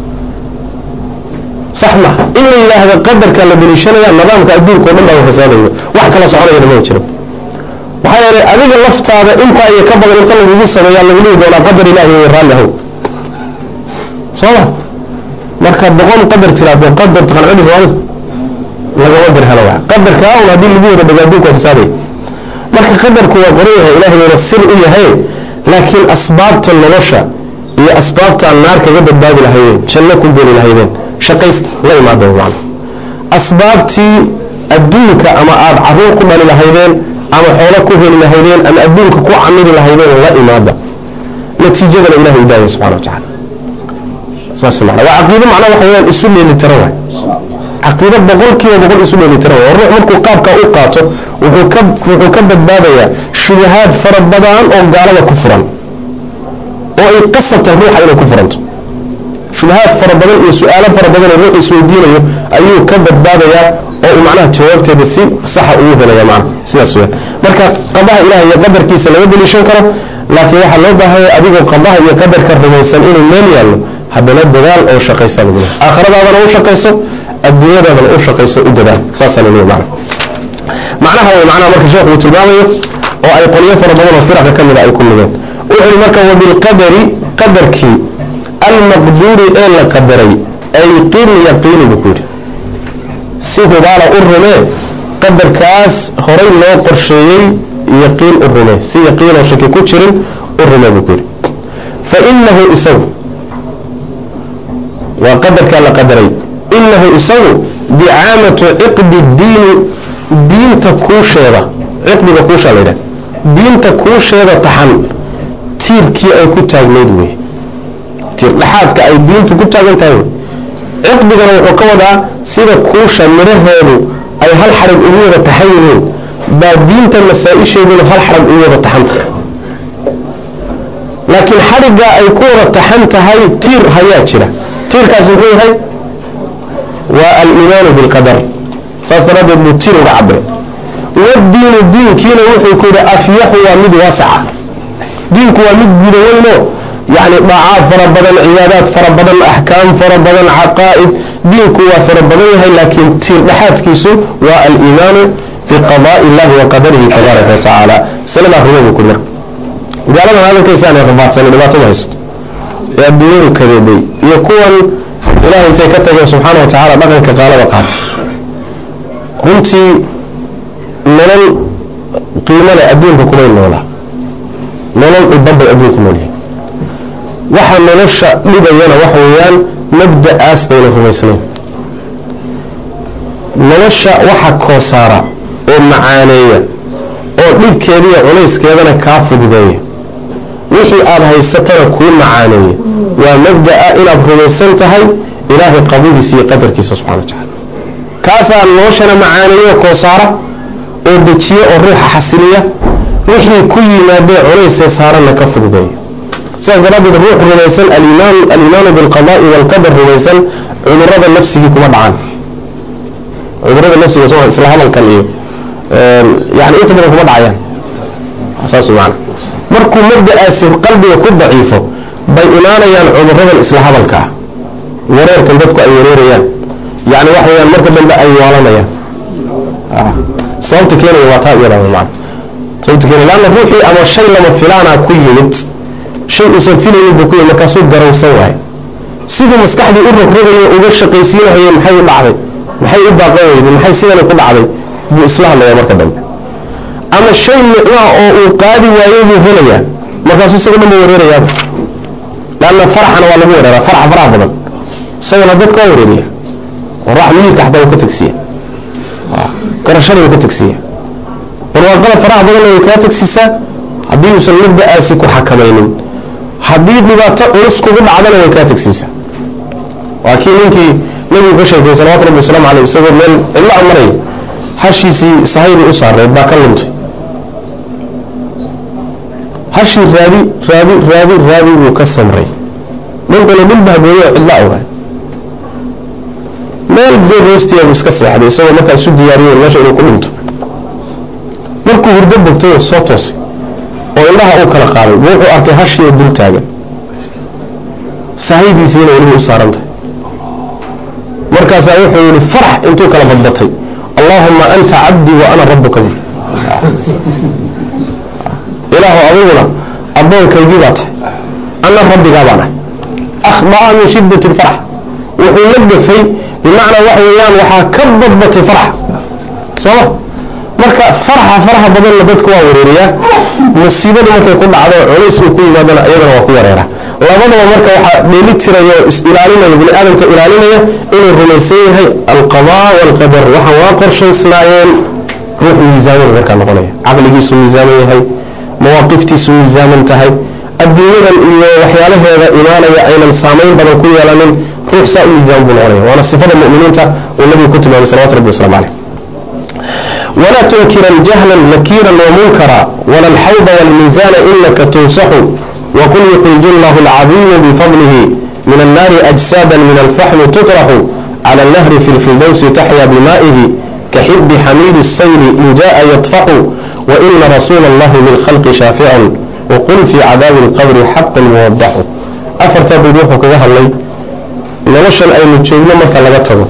sax ma in la yidhaahdo qadarka la deliishanaya nidaamka adduunka o dhan baa fasaadayo wax kala soconayana ma jiro maxaa yeelay adiga laftaada intaa iyo ka badan inta lagugu sameeyaa lagu dhihi doonaa qadar ilahi way raalli ahow soo ma marka boqol qadar tiraado qadar taqancidi soomaalida lagama dir helo waa qadarkaa un haddii lagu wada dhago adduunka waa fasaadaya marka qadarku waa qoran yahay ilahay wayna sir u yahay laakiin asbaabta nolosha iyo asbaabtaa naar kaga badbaadi lahaydeen janno ku geli lahaydeen shaqaysta la imaado macna asbaabtii adduunka ama aada caruur ku dhali lahaydeen ama xoolo ku heli lahaydeen ama adduunka ku camili lahaydeen la imaada natiijadana ilahay u daaya subxana wa tacala saas mana waa caqiido macnaa waxa weyaan isu dheelitira waay caqiido boqol kiiba boqol isu dheelitira waay ruux markuu qaabkaa u qaato wuxuu ka wuxuu ka badbaadayaa shubahaad fara badan oo gaalada ku furan oo ay qasabtahay ruuxa inay ku furanto shubahaad fara badan iyo su-aalo fara badan oo ruux isweydiinayo ayuu ka badbaadayaa oo uu macnaha jawaabteeda si saxa ugu helaya macna sidaas weyan marka qadaha ilaah iyo qadarkiisa laga deliishan karo laakiin waxaa loo baahanya adigoo qadaha iyo qadarka rumaysan inuu meel yaallo haddana dadaal oo shaqaysa lagu lehay aakhiradaadana u shaqayso adduunyadaadana u shaqayso u dadaal saasaa la leeyahy macna macnaha way macnaha marka sheekhu uu tilmaamayo oo ay qolyo fara badan oo firaqa ka mida ay ku mideen wuxuu yihi marka wabilqadari qadarkii almaqduuri ee la qadaray ay qin yaqiini buu ku yidhi si hubaala u rumee qadarkaas horay loo qorsheeyey yaqiin u rumee si yaqiinoo shaki ku jirin u rumee buu ku yidhi fa inahu isagu waa qadarkaa la qadaray inahu isagu dicaamatu ciqdi diini diinta kuusheeda ciqdiga kuushaa la yidhaha diinta kuusheeda taxan tiirkii ay ku taagnayd wey tiir dhexaadka ay diintu ku taagan tahay wey ciqdigana wuxuu ka wadaa sida kuusha midhaheedu ay hal xarag ugu wada taxan yihiin baa diinta masaa-isheeduna hal xarag ugu wada taxan tahay laakiin xariggaa ay ku wada taxan tahay tiir hayaa jira tiirkaas muxuu yahay waa aliimaanu bilqadar saas daraaddeed buu tiir uga cabiray wadiinu diinkiina wuxuu ku yidhi afyaxu waa mid waasaca diinku waa mid guda weynoo yani daacaad fara badan cibaadaad fara badan axkaam fara badan caqaa'id diinku waa fara badan yahay laakiin tiir dhexaadkiisu waa aliimaanu biqadaai illahi wa qadarihi tabaaraka wa tacaala masaladaa rumabu ku marka gaaladan hadalkaysa aanay rabaadsanin dhibaatada haysto ee adduunyadu kadeeday iyo kuwan ilahay intay ka tageen subxaana wa tacaala dhaqanka qaalada qaata runtii nolol qiimale adduunka kumay noolaa nolol udambay adduunku noolyahay waxa nolosha dhibayana waxa weeyaan mabda'aas bayna rumaysnayn nolosha waxa koosaara oo macaaneeya oo dhibkeediiyo culayskeedana kaa fududeeya wixii aada haysatana kuu macaaneeya waa mabda'a inaad rumaysan tahay ilaahay qabudiisa iyo qadarkiisa subxana wa tacala kaasaa noloshana macaaneeya oo koosaara oo dejiya oo ruuxa xasiliya wixii ku yimaadee culaysee saaranna ka fududeeya sidaas daraaddeed ruux rumaysan aliimaanu bilqadaai walqadar rumaysan cudurada nafsigii kuma dhacaan cudurada nafsiga soo isla hadalkan iyo yani inta badan kuma dhacayaan saas maana markuu mabda'aasi qalbiga ku daciifo bay imaanayaan cuduradan isla hadalka ah wareerkan dadku ay wareerayaan yani waxa weyaan marka dambe ay waalanayaan sababta keenaya waa taa iyada maana sababta keenaya laanna ruuxii ama shay lama filaana ku yimid shay uusan filaynin buu ku yimid markaasuu garowsan waayo siduu maskaxdii u rogrogayo uga shaqaysiinahayay maxay u dhacday maxay u baaqan weyday maxay sidani ku dhacday buu isla hadlaya marka dambe ama shay nicmaa oo uu qaadi waayey buu helayaa markaasuu isaga dhan ba wareerayaaba laanna faraxana waa lagu wareeraa faraxa faraha badan isagana dadka waa wareeriya warax miilka xataa uu ka tegsiya garashada uu ka tegsiya barwaaqada faraha badanna way kaa tegsiisaa haddii uusan mabda'aasi ku xakamaynin haddii dhibaato culus kugu dhacdana way kaa tegsiisaa waa kii ninkii nabigu ka sheekay salawatu rabbi wasalaamu caleyh isagoo meel cidlo a maraya hashiisii sahaybii u saarneed baa ka luntay hashii raadi raadi raadi raadi buu ka samray ninkuna dhul bahgooyo oo cidlo awray meel geed hoostiya buu iska seexday isagoo markaa isu diyaariyo meesha inuu ku dhinto markuu hurdo bogtay oo soo toosay oo indhaha uu kala qaaday wuxuu arkay hashii oo dul taagan sahaydiisiina weliba u saaran tahay markaasaa wuxuu yihi farax intuu kala badbatay allaahuma anta cabdii wa ana rabuka bi ilaahu adiguna addoonkaygii baa tahay ana rabbigaa baan ahay akhda'a min shiddati lfarax wuxuu la gafay bimacnaa waxa weeyaan waxaa ka badbatay farax sooma marka faraxa faraha badanna dadka waa wareeriyaa musiibadu markay ku dhacdo culays uu ku yimaadana iyadana waa ku wareera labadaba marka waxaa dheeli tiraya oo is-ilaalinaya bini aadamka ilaalinaya inuu rumaysan yahay alqadaa waalqadar waxaan waa qorshaysnaayeen ruux miisaaman markaa noqonaya caqligiisu miisaaman yahay mawaaqiftiisu miisaaman tahay adduunyadan iyo waxyaalaheeda imaanaya aynan saamayn badan ku yeelanin ruux saa u miisaaman buu noqonaya waana sifada mu'miniinta uu nabigu ku tilmaamay salawatu rabbi waslamu caleyh ولا تنكرا جهلا نكيرا ومنكرا ولا الحوض والميزان إنك تنصح وقل يخرج الله العظيم بفضله من النار أجسادا من الفحم تطرح على النهر في الفردوس تحيا بمائه كحب حميد السيل إن جاء يطفح وإن رسول الله للخلق شافع وقل في عذاب القبر حق موضح أفرت بروحك يا الله نوشا أي متشوفنا مثلا لغته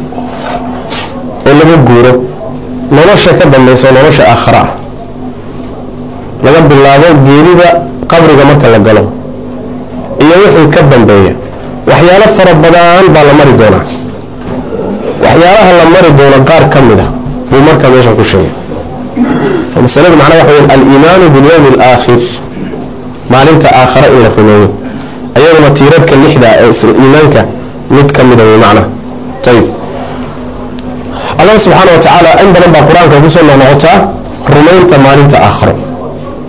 ولا بقوله nolosha ka dambaysa nolosha aakhara ah laga bilaabo geerida qabriga marka la galo iyo wixii ka dambeeya waxyaalo fara badan baa la mari doonaa waxyaalaha la mari doono qaar ka mid a buu markaa meeshan ku sheegay masaladu macnaa waxa wey aliimaanu bilyawmi alaakhir maalinta aakhara in la rumeeyo ayaduna tiirarka lixda ee iimaanka mid ka mida wey macnaha ayib allah subxaana wa tacaala in badan baa qur-aanka kusoo noqnoqotaa rumaynta maalinta aakharo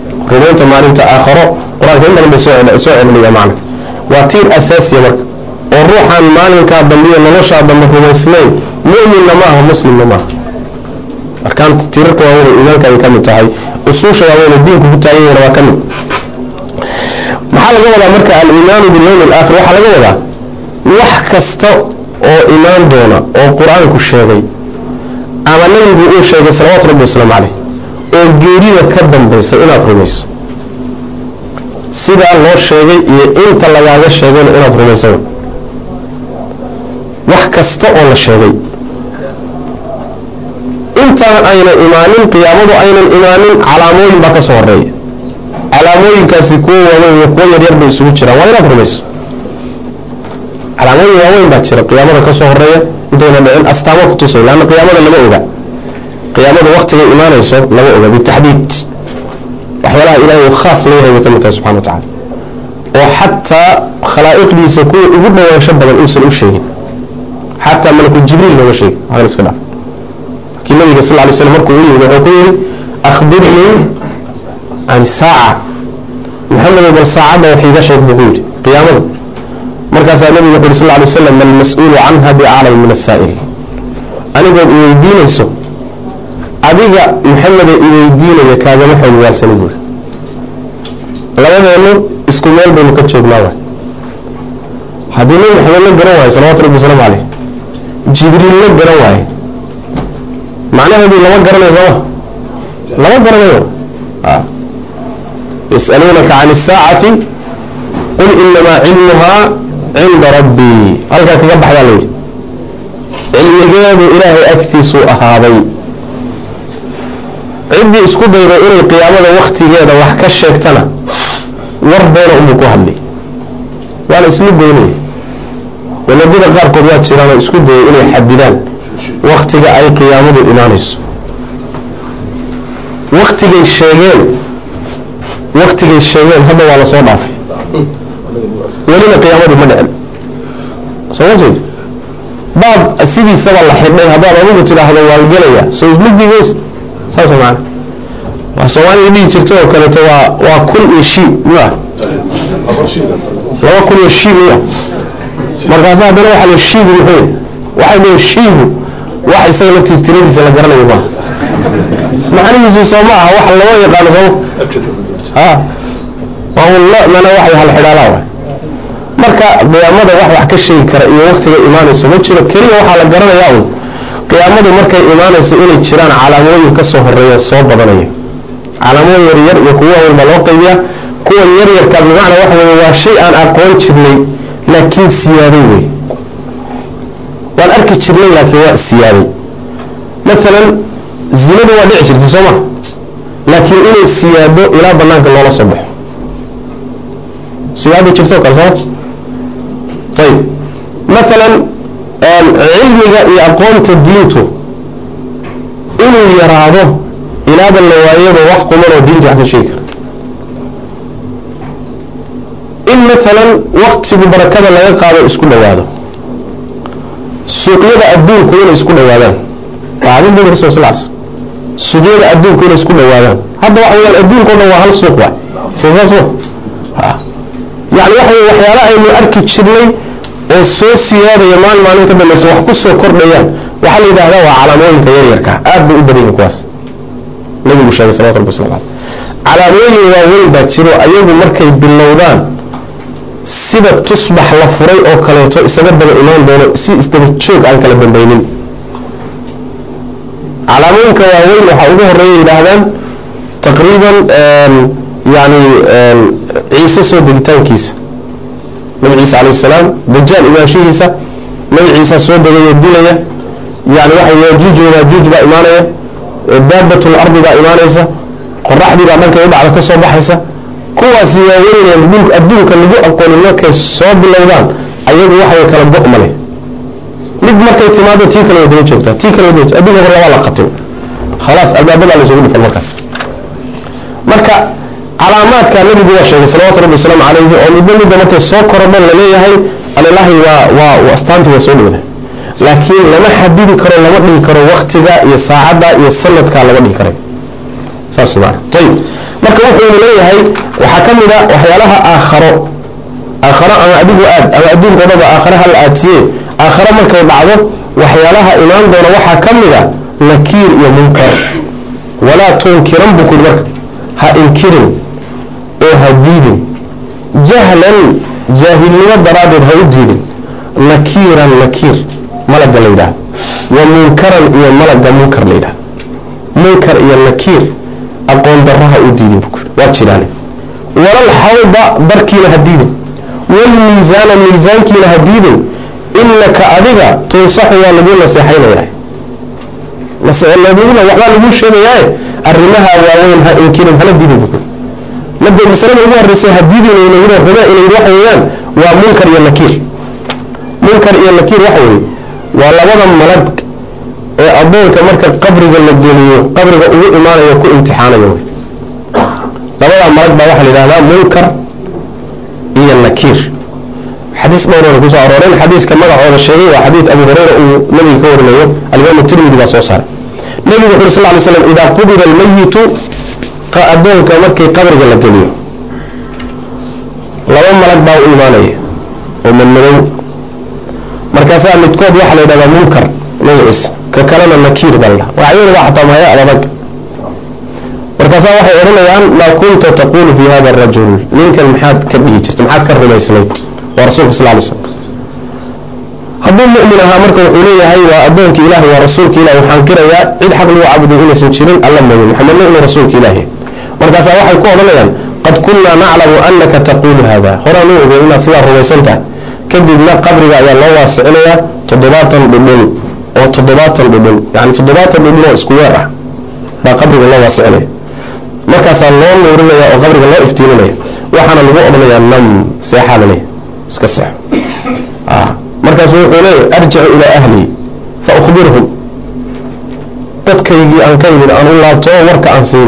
rumaynta maalinta aakharo qur-aanka in badan bay soo celiniya macna waa tiir asaasiya marka oo ruuxaan maalinkaa dambiyo noloshaa dambe rumaysnayn mu'minna ma aha muslimna maaha arkaanta tirarka waaweyn iimaanka ay ka mid tahay usuusha waaweyn diinku ku taagan yahna waa ka mid maxaa laga wadaa marka aliimaanu bilyawmi alaakhir waxaa laga wadaa wax kasta oo imaan doona oo qur-aanku sheegay ama nabigu uu sheegay salawaatu rabbi wasalaamu caleyh oo geerida ka dambaysa inaad rumayso sidaa loo sheegay iyo inta lagaaga sheegayna inaad rumayso wax kasta oo la sheegay intaan aynan imaanin qiyaamadu aynan imaanin calaamooyin baa ka soo horeeya calaamooyinkaasi kuwo waaweyn iyo kuwo yaryar bay isugu jiraan waa inaad rumayso calaamooyin waaweyn baa jira qiyaamada ka soo horeeya intayna dhicin astaamo ku tusay laanna qiyaamada lama oga qiyaamada waktigay imaanayso lama oga bitaxdiid waxyaalaha ilahay uu khaas leeyahay bay ka mid tahay subxana wa tacala oo xataa khalaa'iqdiisa kuwa ugu dhawaansho badan uusan u sheegin xataa malaku jibriil looga sheegay waxaan iska dhaaf laakiin nabiga sal lay slam markuu u yimid wuxuu ku yidhi akhbirnii can saaca maxamedow bal saacadda wax iiga sheeg buu ku yidhi qiyaamada markaasaa nabigu wuxu yhi sal lay slam almas-uulu canha biaclam min asaa'il anigood iweydiinayso adiga maxameda iweydiinaya kaagama xoog waalsani buuri labadeennu isku meel baynu ka joognaa waay haddii nabi maxamed la garan waayo salawatu rabbi wasalaamu caleyh jibriil la garan waaye macnaheedii lama garanayo sooma lama garanayo yas'aluunaka can isaacati qul inamaa cilmuhaa cinda rabbii halkaa kaga baxdaa layidhi cilmigeedu ilaahay agtiisuu ahaaday ciddii isku dayday inay qiyaamada waktigeeda wax ka sheegtana war beena unbuu ku hadlay waana islu goynaya waladada qaarkood waa jiraanoo isku dayay inay xadidaan waktiga ay qiyaamadu imaanayso waktigay sheegeen waktigay sheegeen hadda waa lasoo dhaafay welina qiyaamadu ma dhicin soo ma jeed baab sidiisaba la xidhay haddaad adigu tidhaahdo waalgelaya soo ismugdigeys saas maana waa soomaaliya dhihi jirta oo kaleeto waa waa kun iyo shii miya laba kun iyo shii miya markaasa haddana waxaa la shiigu muxuu waxay leeyihin shiigu wax isaga laftiis tiradiisa la garanayo maaha macnihiisu soo ma aha wax lama yaqaano sooma ha waa un lo mana waxay hal xidhaalaa waay marka qiyaamada wax wax ka sheegi kara iyo waktiga imaanayso ma jiro keliya waxaa la garanayaa un qiyaamadu markay imaanayso inay jiraan calaamooyin ka soo horeeya soo badanaya calaamooyin yaryar iyo kuwa waaweyn baa loo qaybiyaa kuwan yaryarka bimacnaa waxa weye waa shay aan aqoon jirnay laakiin siyaaday wey waan arki jirnay laakiin waa siyaaday maalan zinadu waa dhici jirtay soo ma laakiin inay siyaado ilaa banaanka loola soo baxo siyaada jirto kale sooma ayib maalan cilmiga iyo aqoonta diintu inuu yaraado ilaaba la waayaba wax qumanoo diinta wax ka sheegi kara in maalan waktigu barakada laga qaado isku dhowaado suuqyada adduunku inay isku dhowaadaan xadiis nabi rasul sal l suuqyada adduunku inay isku dhowaadaan hadda waxa weyaan adduunka o dhan waa hal suuq waay soo saas ma yani waxa wey waxyaala aynu arki jirnay oo soo siyaadaya maalin maalin ka dambaysa wax ku soo kordhayaan waxaa la yidhahdaa waa calaamooyinka yaryarka aad bay u badan yihin kuwaas nabigu sheegay salawatu rabbi wasalamu aleyh calaamooyin waaweyn baa jiro ayagu markay bilowdaan sida tusbax la furay oo kaleeto isaga daba imaan doono si isdaba joog aan kala dambaynin calaamooyinka waaweyn waxaa ugu horeeya yidhaahdaan taqriiban yani ciise soo degitaankiisa nabi ciise calayh salaam dajaal imaanshihiisa nabi ciisa soo degayo dilaya yani waxa yaajuuj wamaajuuj baa imaanaya daabatul ardi baa imaanaysa qoraxdii baa dhankay u dhacda ka soo baxaysa kuwaasi waaweyneen dhulk adduunka lagu aqoonin markay soo bilowdaan ayagu waxay kala go' male mid markay timaado tii kale way daba joogtaa tii kale way daba adduunka hor labaa la qatin khalaas albaabadaa laysugu dhufan markaas marka calaamaadka nabigu waa sheegay salawatu rabbi wasalaamu calayhi oo midba midba markay soo korodhan laleeyahay alilaahi waa waa astaantii waa soo dhowda laakiin lama xadidi karo lama dhigi karo waktiga iyo saacadda iyo sanadka lama dhigi karay saas maana ayib marka wuxuuna leeyahay waxaa ka mid a waxyaalaha aakharo aakharo ama adigu aad ama adduunka dhaba aakhare hala aadsiye aakhare markay dhacdo waxyaalaha imaan doona waxaa ka mid a nakiir iyo munkar walaa tunkiran buu kuri marka ha inkirin oo ha diidin jahlan jaahilnimo daraaddeed ha u diidin nakiiran nakiir malagga la yidhaha wa munkaran iyo malagga munkar la yidhaha munkar iyo nakiir aqoon darro ha u diidin buu kuri waa jiraane walal xawda darkiina ha diidin walmiisaana miisaankiina ha diidin inaka adiga tunsaxu waa lagu naseexaynayaa nabiguna waxbaa laguu sheegayaae arrimaha waaweyn ha inkirin hala diidin buu made masalada ugu horreysay ha diidin inayidhi rume inayidhi waxa weeyaan waa munkar iyo nakiir munkar iyo nakiir waxa weeye waa labada malag ee addoonka marka qabriga la geliyo qabriga ugu imaanayo ku imtixaanayo wey labadaa malag baa waxaa la yidhahdaa munkar iyo nakiir xadiis dhowrana kusoo arooreen xadiiska magacooda sheegay waa xadiis abu hureyra uu nabiga ka warinayo alimaamu tirmidi baa soo saaray nebigu wuxu uri sal lay slam idaa qubida almayitu addoonka markii qabriga la geliyo laba malag baa u imaanaya oo madmadow markaasaa midkood waxaa la yidhahdaa munkar magaciisa ka kalena nakiir baa la dhaha waxyada waa xataa mahaya adag markaasaa waxay odhanayaan maa kunta taquulu fi hada arajul ninkan maxaad ka dhihi jirta maxaad ka rumaysnayd waa rasulka sal lay slam hadduu mu'min ahaa marka wuxuu leeyahay waa addoonka ilahi waa rasuulka ilahi waxaan qirayaa cid xaq lagu caabuday inaysan jirin alla mooye maxamedna inuu rasuulka ilaahi markaasaa waxay ku odhanayaan qad kunnaa naclamu anaka taquulu hada horaan u ogey inaad sidaa rumaysan tahay kadibna qabriga ayaa loo waasicinayaa toddobaatan dhudhun oo toddobaatan dhudhun yani toddobaatan dhudhun oo isku weer ah baa qabriga loo waasicinaya markaasaa loo nuurinaya oo qabriga loo iftiiminaya waxaana lagu odhanayaa nam seexaa la leeyahy iska seexo markaasu wuxuu leeyahy arjicu ilaa ahlii fa ukhbirhum dadkaygii aan ka yimid aan u laabto warka aan siino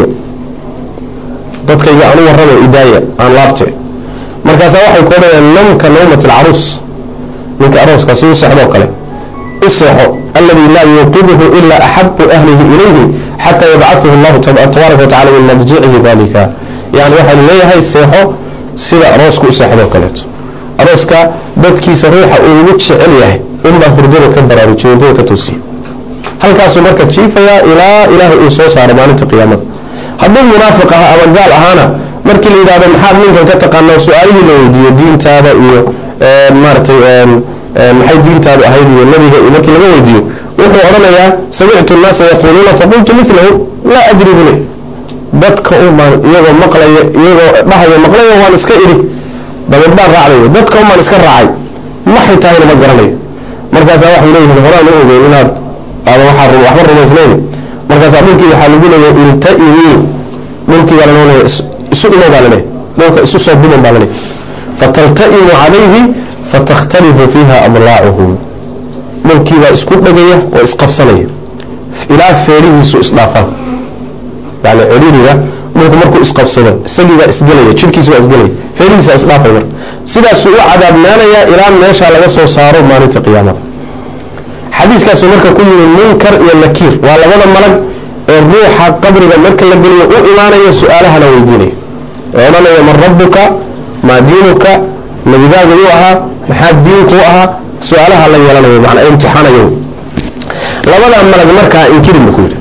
dadkayga aan u warramo idaaya aan laabte markaasaa waxay ku odhanayaan namka nawmat alcaruus ninka arooska si u seexdoo kale u seexo alladii laa yuuqiduhu ilaa axabu ahlihi ilayhi xataa yabcaثuhu allahu tabaaraka watacala min madjicihi dalika yani waxaa leeyahay seexo sida aroosku u seexdoo kaleeto arooska dadkiisa ruuxa uu ugu jecel yahay unbaa hurdada ka baraarujiyo hurdada ka toosiya halkaasuu marka jiifayaa ilaa ilaahay uu soo saaro maalinta qiyaamada hadduu munaafiq aha ama gaal ahaana markii la yidhahdo maxaad ninkan ka taqaanaa su-aalihii la weydiiyo diintaada iyo maaratay maxay diintaadu ahayd iyo nabiga iyo markii laga weydiiyo wuxuu odhanayaa samictu nnaasa yaquuluuna faqultu milahu laa adri bule dadka umaan iyagoo maqlaya iyagoo dhahaya maqlaya waan iska idhi dabeed baan raacday dadka umaan iska raacay maxay tahayna ma garanayo markaasaa waxay leeyihiin horaan u ogeyn inaad aadan waxaa waxba rumaysnayn markaasaa dhulkii waxaa lagu leeyahay iltaimii dhulkii baa lanoolaya isu imo baa laleeyahy dhulka isu soo duman baa laleeyahy fatalta'imu calayhi fatakhtalifu fiiha adlaacuhu dhulkii baa isku dhegaya oo isqabsanaya ilaa feedhihiisu isdhaafaan yani ciriiriga dhulku markuu isqabsado isagii baa isgelaya jidhkiisi baa isgelaya feedhihiisa isdhaafay marka sidaasuu u cadaabnaanayaa ilaa meeshaa laga soo saaro maalinta qiyaamada xadiiskaasuu marka ku yimi munkar iyo nakiir waa labada malag ee ruuxa qabriga marka la geliyo u imaanaya su-aalahana weydiinaya ee odhanaya man rabbuka maa diinuka nabigaaga uu ahaa maxaa diinkuu ahaa su-aalaha la yeelanayo manaa imtixaanayo labadaa malag markaa inkirin buu ku yidhi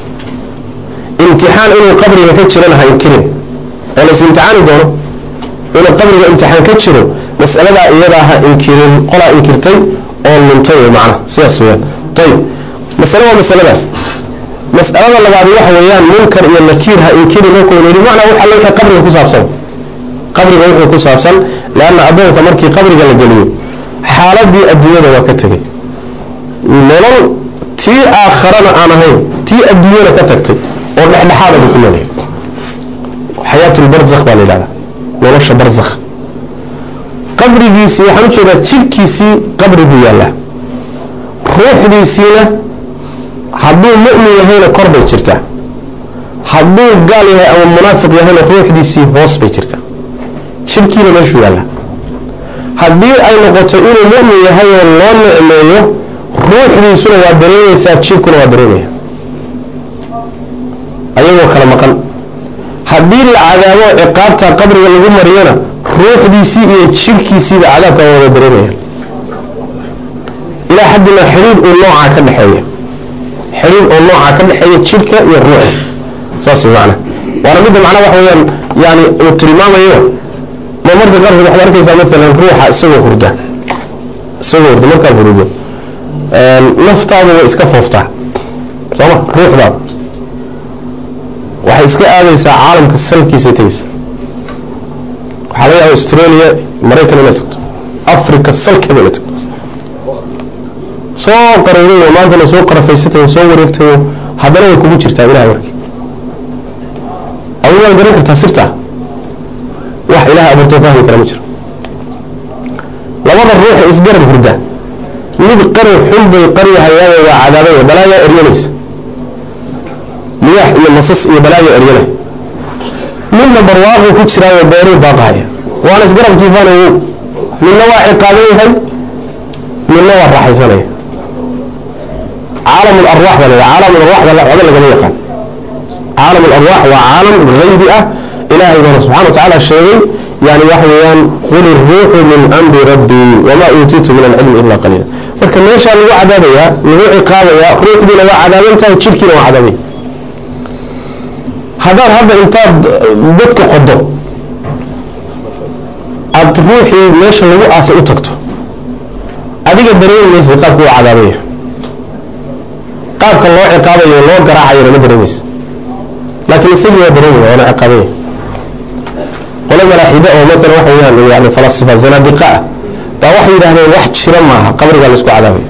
imtixaan inuu qabriga ka jirana ha inkirin oo lays imtixaani doono inuu qabriga imtixaan ka jiro mas'aladaa iyadaa ha inkirin qolaa inkirtay oo luntay wey macnaha sidaas weyaan ayib masale waa masaladaas mas'alada labaad waxa weeyaan munkar iyo nakiir ha inkiri markuu yidhi macnaa waxa le qabriga ku saabsan qabriga wuxuu ku saabsan leanna addoonka markii qabriga la geliyo xaaladii adduunyada waa ka tegey nolol tii aakharana aan ahayn tii adduunyada ka tagtay oo dhexdhexaada buu ku noolyahay xayaatulbarzakh baa la yidhahdaa nolosha barzakh qabrigiisii waxaan ujeedaa jidhkiisii qabri buu yaallaa ruuxdiisiina hadduu mu'min yahayna kor bay jirtaa hadduu gaal yahay ama munaafiq yahayna ruuxdiisii hoos bay jirtaa jidhkiina meeshuu yaallaa haddii ay noqoto inuu mu'min yahay oo loo nicmeeyo ruuxdiisuna waa dareemaysaa jidhkuna waa dareemaya ayagoo kala maqan haddii la cadaabo ciqaabta qabriga lagu mariyana ruuxdiisii iyo jirhkiisiiba cadaabka waa wada dareemaya ilaa xaddina xidhiir uu noocaa ka dhexeeya xidhiir oo noocaa ka dhexeeya jirhka iyo ruuxa saas macna waana midda macnaa waxa weeyaan yani uu tilmaamayo ma marka qaarkood waxaad arkaysaa maalan ruuxa isagoo hurda isagoo hurda markaad hurido naftaadu way iska fooftaa sooma ruuxdaada waxay iska aadaysaa caalamka salkiisa tegeysa waxaa laga yaaba australia maraykan inaad tagto africa salkeeda inaad tagto soo qaruurayo maantana soo qarafaysatayo soo wareegtayo haddana way kugu jirtaa ilahay marki adigu waad garan kartaa sirtaa wax ilaha abuurtoo fahmi kara ma jiro labada ruuxa isgarab hurda mid qari xun bay qaryahayaao waa cadaabay balaayaa eryanaysa miyaax iyo masas iyo balaayaa eryanay midna barwaaquu ku jiraayo beeruu baaqahaya waana isgarab jiifaanayo midna waa ciqaaban yahay midna waa raaxaysanaya caalam alarwaax baa la caalam alarwaax baa waxba lagama yaqaan caalam alarwaax waa caalam haybi ah ilaahay baana subxana wa tacaala sheegay yani waxa weeyaan qul iruuxu min amri rabbii wamaa uutiitu min alcilmi ila qaliila marka meeshaa lagu cadaabayaa lagu ciqaabayaa ruuxdiina waa cadaaban tahay jidhkiina waa cadaabay haddaad hadda intaad dadka qodo aada ruuxii meesha lagu aasay u tagto adiga dareemi maysa qaabka u cadaabaya qaabka loo ciqaabayo loo garaacayona ma dareemaysa laakiin isagii waa dareemaya waana ciqaabaya qolo malaaxida oo maala waxa weyaan yani falasifa zanaadiqa ah baa waxay yidhahdeen wax jira maaha qabrigaa laisku cadaabaya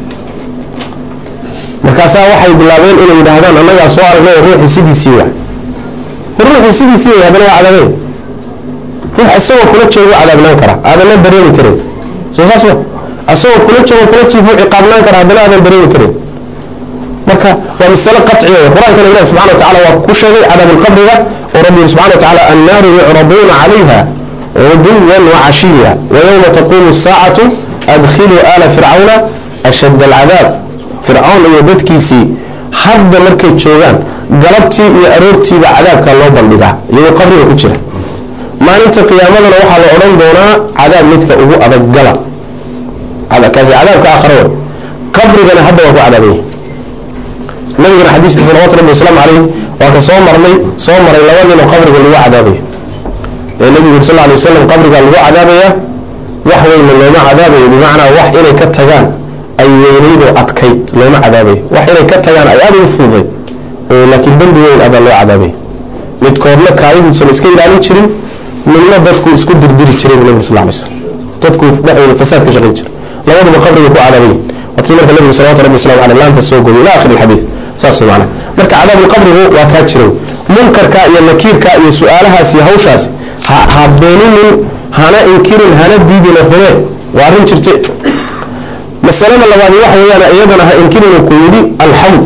markaasaa waxay bilaabeen inay yidhaahdaan annagaa soo aragnay ruuxii sidiisii wa ruuxii sidiisii way haddana waa cadaabeen ruux isagoo kula joogo cadaabnaan kara aadanna dareemi karin soo saas ma isagoo kula joogo kula jiifuu ciqaabnaan kara haddana aadan dareemi karin marka waa masale qaciya qur-aankana ilahi subxana wa tacala waa ku sheegay cadaabulqabriga oo rabbi yiri subxana wa tacala annaaru yucraduuna calayha guduwan wacashiya wayowma taquumu asaacatu adkhiluu aala fircawna ashadda alcadaab fircawn iyo dadkiisii hadda markay joogaan galabtii iyo aroortiiba cadaabka loo bandhigaa iyagoo qabriga ku jira maalinta qiyaamadana waxaa la odhan doonaa cadaab midka ugu adag gala kaasi cadaabka aakhara way qabrigana hadda waa ku cadaabanya nabigana xadiiskii salawatu rabbi wasalaamu calayh waa ka soo marnay soo maray laba nin oo qabriga lagu cadaabayo ee nabigu yuri sal lla alay wasalam qabrigaa lagu cadaabaya wax weynna looma cadaabayo bimacnaa wax inay ka tagaan ay weynaydoo adkayd looma cadaabayo wax inay ka tagaan ay aada ugu fududay laakiin dembi weyn abaa loo cadaabaya midkoodna kaadiduusan iska ilaalin jirin midna dadku isku dirdiri jiray bu nabig sal lla alay slam dadku dhexdooda fasaad ka shaqayn jira labaduba qabriga ku cadaabayin waa kii marka nabigu salawatu rabbi waslamu aleyh laanta soo gooyay ila akhiri alxadiid saas way macana marka cadaabulqabrigu waa kaa jiray munkarka iyo nakiirka iyo su-aalahaas iyo hawshaas ha ha beeninin hana inkirin hana diidina hubee waa arrin jirte masalada labaadi waxa weeyaan iyadana ha inkirin ku yidhi alxawd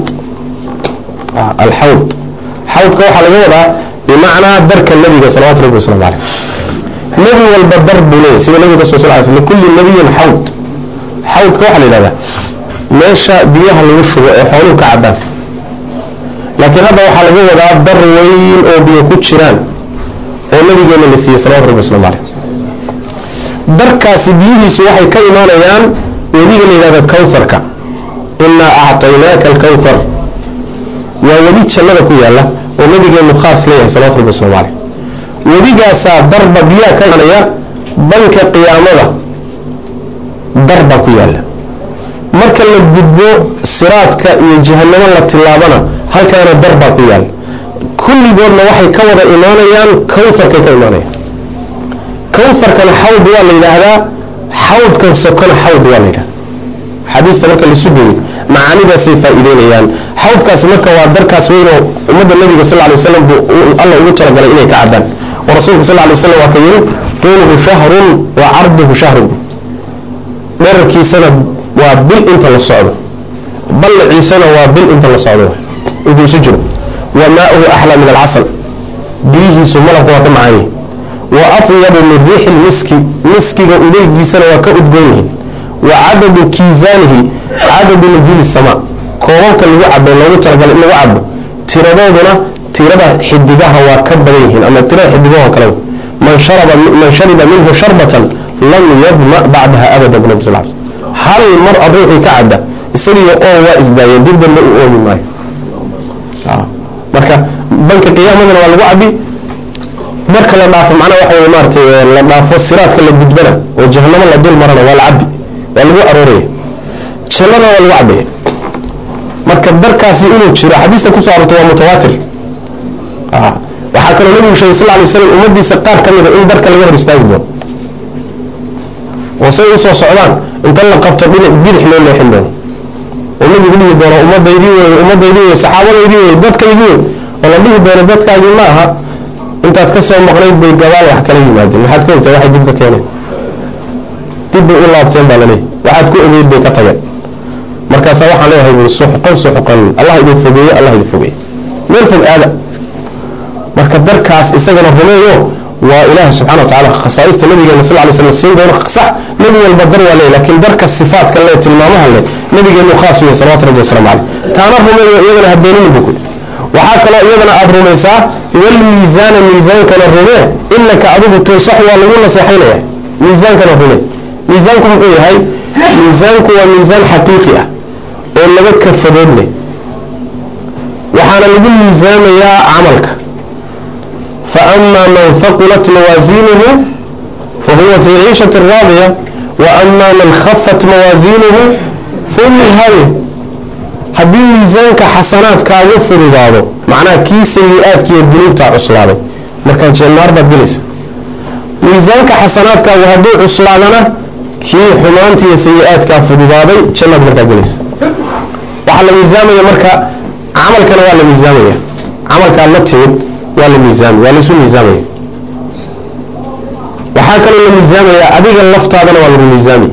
alxawd xawdka waxaa laga wadaa bimacnaa darka nabiga salawatu rabbi waslamu caleyh nebi walba dar buu leeyahy sida nabiga ka soo sal sl likulli nabiyin xawd xawdka waxaa la yidhahdaa meesha biyaha lagu shubo ee xooluhu ka cabbaan laakiin hadda waxaa laga wadaa dar weyn oo biyo ku jiraan oo nabigeena la siiyey salawatu rabbi waslamu caleyh darkaasi biyihiisu waxay ka imaanayaan webiga la yidhahda kawharka inaa acطaynaaka alkawhar waa webi jannada ku yaalla oo nabigeenu khaas leeyahay salawatu rabbi waslamu caleyh webigaasaa darba biyaha ka imaanaya banka qiyaamada dar baa ku yaalla marka la gudbo siraadka iyo jahanamo la tilaabana halkaana dar baa ku yaalla kulligoodna waxay ka wada imaanayaan kawharkay ka imaanayaan kawharkana xawd waa la yidhaahdaa xawdkan sokona xawd waa la yidhahda xadiista marka laisu geeyey macaanidaasay faa'iideynayaan xawdkaasi marka waa darkaas weynoo ummadda nabiga sal ly waslam buu alla ugu talagalay inay ka cabbaan oo rasuulku sal lay slam waa ka yidhi tuuluhu shahrun wa carduhu shahrun dherarkiisana waa bil inta la socdo ballaciisana waa bil inta la socdo intuu isu jiro wa maauhu axlaa min alcasal biyihiisu malabka waa ka macaan yihin wa atyabu min riixi lmiski miskiga udeygiisana waa ka udgoon yihin wa cadadu kiisaanihi cadadu najili samaa koobabka lagu cabo loogu talagalay in lagu cabo tiradooduna tirada xidigaha waa ka badan yihiin ama tirada xidigaho kale man sharaba man shariba minhu sharbatan lam yadma bacdaha abada bu nabi sal l hal mar a ruuxii ka cadda isagiyo oo waa isdaayeen dib dambe u oomi maayo marka banka qiyaamadana waa lagu cabi marka la dhaafo macnaha waxa wey maaratay la dhaafo siraadka la gudbana oo jahanamo la dul marana waa la cabi waa lagu arooraya jannana waa lagu cabaya marka darkaasi inuu jiro xadiista kusoo arortay waa mutawaatir waxaa kaloo nabigu sheegay sal lay slam ummadiisa qaar ka mida in darka laga hor istaagi doono oo say usoo socdaan inta la qabto dhinac bidix loo leexin doono oo nabigu dhihi doono ummadaydii wey ummadaydii wey saxaabadaydii wey dadkaydii wey oo la dhihi doono dadkaagii ma aha intaad ka soo maqnayd bay gabaal wax kala yimaadeen maxaad ka ogtahay waxay dib ka keeneen dib bay u laabteen baa laleeyahy waxaad ku ogeyd bay ka tageen markaasaa waxaan leeyahay bui suxqan suxqan allah idin fogeeye allah idin fogeeye meel fog aada marka darkaas isagana rumeeyo waa ilaahi subxana wa tacala khasaaista nabigeena sal lay slam siin doono sax nebi walba dar waa leey lakin darka sifaatka le tilmaamaha le nabigeenu khaas wey salawatu rabbi waslamu caleyh taana rumeeyo iyadana habeenini bu kuli waxaa kaloo iyadana aada rumaysaa walmiisaana miisaankana rumee inaka adigu tunsax waa lagu naseexaynaya miisaankana rumee miisaanku muxuu yahay miisaanku waa miisaan xaqiiqi ah oo laga kafadood leh waxaana lagu miisaamayaa camalka faama man faqulat mawaasiinuhu fahuwa fii ciishati raadiya wa ama man khafat mawaasiinuhu faummi haawiya haddii miisaanka xasanaadkaagu fududaado macnaha kii sayi-aadkiiyo dunuubtaa cuslaaday markaa jannaar baad gelaysa miisaanka xasanaadkaagu hadduu cuslaadana kii xumaanta iyo sayi-aadkaa fududaaday jannaad markaa gelaysa waxaa la miisaamaya marka camalkana waa la miisaamaya camalkaa la timid waa la miisaamay waa laisu miisaamaya waxaa kaloo la miisaamaya adiga laftaadana waa lagu miisaamay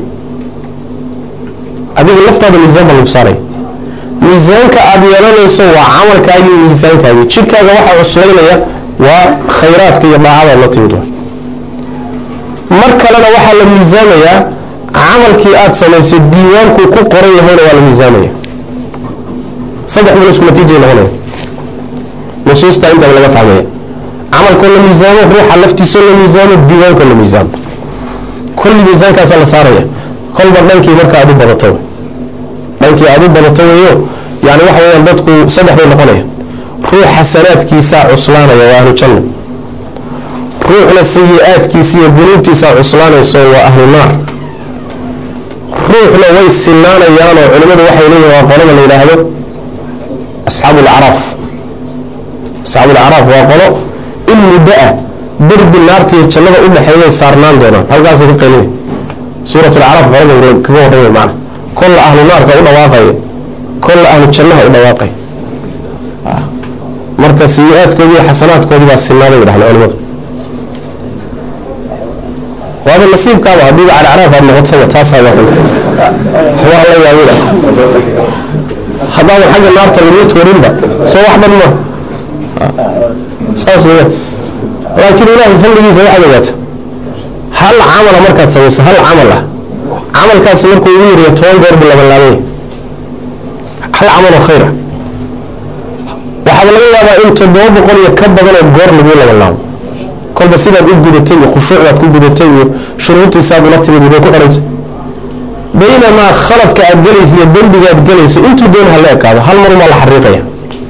adiga laftaada miisaan baa lagu saaraya miisaanka aada yeelanayso waa camalkaagii miisaankaagii jidhkaaga waxaa cuslaynaya waa khayraadka iyo dhaacadaad la timid mar kalena waxaa la miisaamayaa camalkii aada samaysay diiwaankuu ku qoran yahayna waa la miisaamaya saddex mil isku natiijay noqonaya nusuusta intaba laga fahmaya camalkoo la miisaamo ruuxa laftiisoo la miisaamo diiwaankoo la miisaamo kulli miisaankaasaa la saaraya kolba dhankii marka aad u badato dhankii aad u badato weeyo yani waxa weyaan dadku saddex bay noqonaya ruux xasanaadkiisaa cuslaanaya waa ahlu janna ruuxna sayi-aadkiisa iyo dunuubtiisaa cuslaanayso waa ahlu naar ruuxna way sinaanayaanoo culimmadu waxay leeyihin waa qolada la yidhaahdo asxaabu alacraaf asxaabu alacraaf waa qolo in muddo ah derbi naarta iyo jannada u dhexeeyay saarnaan doonaan halkaasay ka qaylina suurat alacraaf qolada kaga warramay macna kolla ahlu naarka u dhawaaqaya kolla ahlu jannaha u dhawaaqaya marka sayi-aadkoodii iyo xasanaadkoodii baa sinaaday bay dhahdeen culimadu waaba nasiibkaaba haddiiba calacraaf aad noqotaba taasaa waa waa la yaabida haddaadan xagga naarta lagu toorinba soo wax dhan ma saas weya laakiin ilaahay fadligiisa waxaad ogaata hal camala markaad samayso hal camal ah camalkaasi markuu ugu yariyo toban goor buu labanlaabanya hal camal oo khayr ah waxaaba laga yaabaa in toddoba boqol iyo ka badanoo goor laguu labanlaabo kolba sidaad u gudatay iyo khushuucdaad ku gudatay iyo shuruurtiisaad ula timid bay ku xidhanta baynamaa khaladka aad gelayso iyo dembigaad gelayso intuu doon hala ekaado hal marumaa la xariiqaya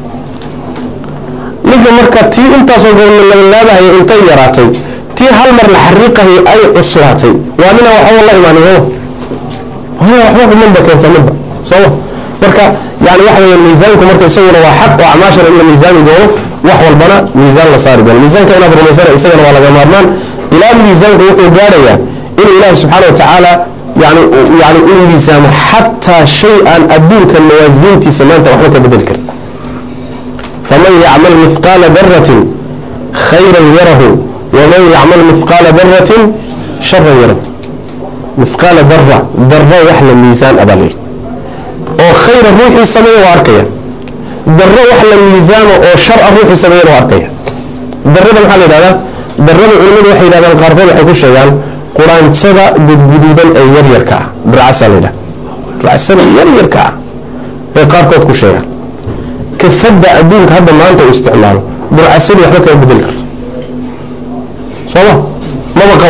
ninka marka tii intaasoo goorna labanlaabahaya intay yaraatay tii hal mar la xariiqahay ay cuslaatay waa nina waxba la imaanin sooma waxba xumanba keensanidba sooma marka yani waxa weya miisaanku marka isaguna waa xaq oo acmaashana in la miisaami doono wax walbana miisaan la saari doono miisaanka inaad rumaysana isagana waa laga maarmaan ilaa miisaanku wuxuu gaadhayaa inuu ilaahi subxaana wa tacaala yani yani uu miisaamo xataa shay aan adduunka mawaasiintiisa maanta waxba ka bedeli karin faman yacmal mihqaala daratin khayran yarahu waman yacmal mihqaala daratin sharan yarahu mihqaala dara dara wax la miisaan abaa la yidhi oo khayra ruuxii sameeya waa arkaya daro wax la miisaamo oo shar a ruuxii sameeyana waa arkaya darada maxaa la yidhahdaa darada culimadu waxay yidhahdaan qaarkood waxay ku sheegaan quraanjada gudguduudan ee yaryarka ah burcasa la yidhahda burcasada yaryarka ah bay qaarkood ku sheegaan kafadda adduunka hadda maanta uu isticmaalo burcasadii waxba kama bedeli karto sooma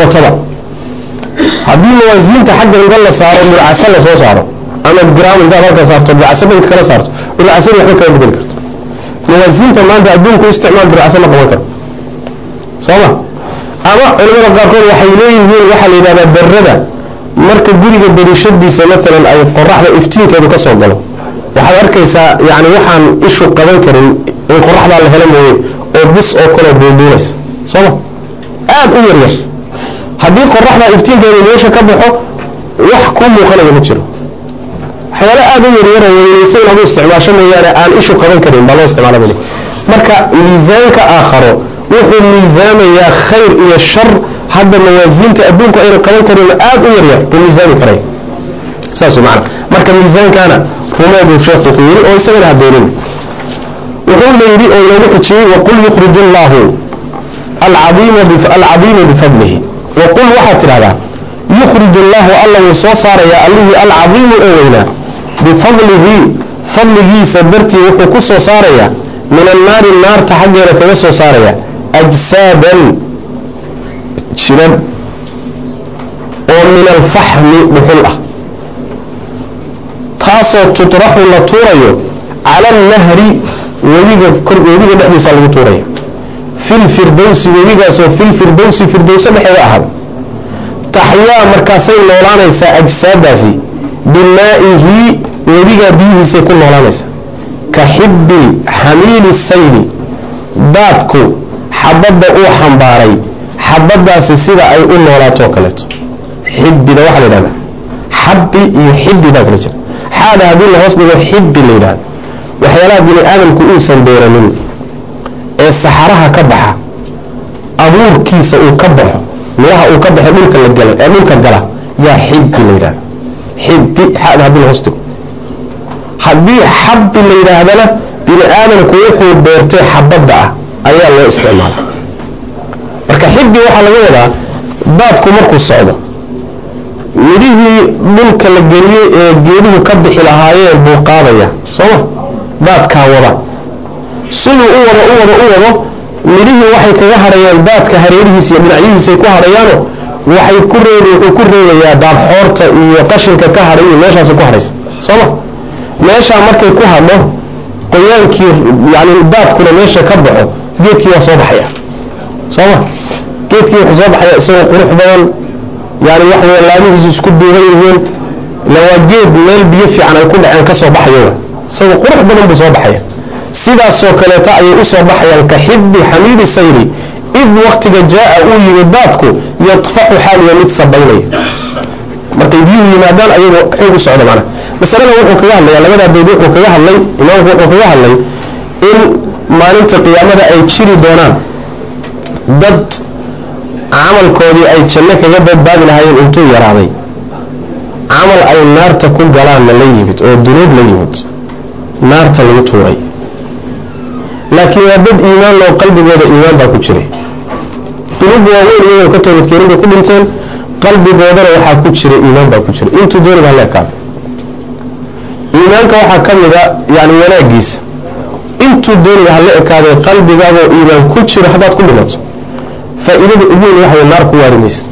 qabataba haddii mawaasiinta xagga inta la saaro dhulcasa la soo saaro ama gram intaad halka saarto dhulcasa dhanka kala saarto dhulcasadi waxba kama bedeli karto mawaasiinta maanta adduunku isticmaal dhulcasa ma qaban karo sooma ama culimada qaarkood waxay leeyihiin waxaa la yidhahdaa darada marka guriga darishadiisa maalan ay qoraxda iftiinkeedu ka soo galo waxaad arkaysaa yani waxaan ishu qaban karin in qoraxdaa la helo mooye oo bus oo kale duuduunaysa sooma aad u yaryar haddii qoraxdaa iftiinkeedu meesha ka baxo wax ku muuqanaya ma jiro waxyaala aad u yaryaro weynaysa in adu isticmaasho mooyaane aan ishu qaban karin baa loo isticmaala bali marka miisaanka aakharo wuxuu miisaamayaa khayr iyo shar hadda mawaasiinta adduunku ayna qaban karin aad u yaryar buu miisaami karay saas man marka miisaankana rumeeduu sheekhu ku yiri oo isagana habeenin wuxuu la yidhi oo inoogu xujiyey waqul yukhrij allahu alcadiima bifadlihi waqul waxaad tidhahdaa yukhrij allahu alla wuu soo saarayaa allihii alcadiimu oo weynaa bifadlihi fadligiisa dartii wuxuu ku soo saarayaa min annaari naarta xaggeeda kaga soo saaraya ajsaadan jiran oo min alfaxmi dhuxul ah taasoo tutraxu la tuurayo cala alnahri webiga webiga dhexdiisa lagu tuuraya filfirdowsi webigaasoo filfirdowsi firdowso dhexeeda ahada taxyaa markaasay noolaanaysaa ajsaadaasi bimaa'ihi webigaa biyihiisay ku noolaanaysaa ka xibbi xamiili sayli daadku xabadda uu xambaaray xabadaasi sida ay u noolaatoo kaleeto xibbida waxaa la yidhahdaa xabbi iyo xibbi baa kala jira xaada haddii la hoos dhigo xibbi la yidhahdo waxyaalaha bini aadamku uusan beeranin ee saxaraha ka baxa abuurkiisa uu ka baxo midhaha uu ka baxo dhulka la gala ee dhulka gala yaa xibbi la yidhahda xibbi xaada haddii la hoos dhigo haddii xabbi la yidhaahdana bini aadamku wuxuu beertay xabadda ah ayaa loo isticmaala marka xibbi waxaa laga wadaa daadku markuu socdo midhihii dhulka la geliyey ee geeduhu ka bixi lahaayeen buu qaadaya sooma daadkaa wada siduu u wado u wado u wado midhihii waxay kaga hadhayaan daadka hareerihiisa iyo dhinacyihiisay ku hadhayaano waxay ku reeb wuxuu ku reebayaa daadxoorta iyo qashinka ka hadhay iyo meeshaasay ku hadhaysa sooma meeshaa markay ku hadho qoyaankii yani daadkuna meesha ka baxo geedkii waa soo baxaya sooma geedkii wuxuu soo baxaya isagoo qurux badan yani wax wey laamihiisu isku duuban yihiin ila waa geed meel biyo fiican ay ku dhaceen ka soo baxayo isagoo qurux badan buu soo baxaya sidaasoo kaleeta ayay u soo baxayaan ka xibbi xamiidi sayri id waktiga jaa uu yimi daadku yadfaxu xaaliya mid sabaynaya markay biyuhu yimaadaan ayagoo xoog u socda macnaha masalada wuxuu kaga hadlaya labadaa beed wuxuu kaga hadlay imaamku wuxuu kaga hadlay in maalinta qiyaamada ay jiri doonaan dad camalkoodii ay janno kaga badbaadi lahaayeen intuu yaraaday camal ay naarta ku galaanna la yimid oo dunuub la yimid naarta lagu tuuray laakiin waa dad iimaan loo qalbigooda iimaan baa ku jiray dunuub waaweyn iyagoo ka toobadkeenin bay ku dhinteen qalbigoodana waxaa ku jira iimaan baa ku jira intuu dooniba hala ekaado iimaanka waxaa ka mid a yani wanaagiisa intuu dooniba hala ekaadee qalbigaagoo iimaan ku jiro haddaad ku dhimato faa'iidada ugu weyn waxa way naar ku waari maysa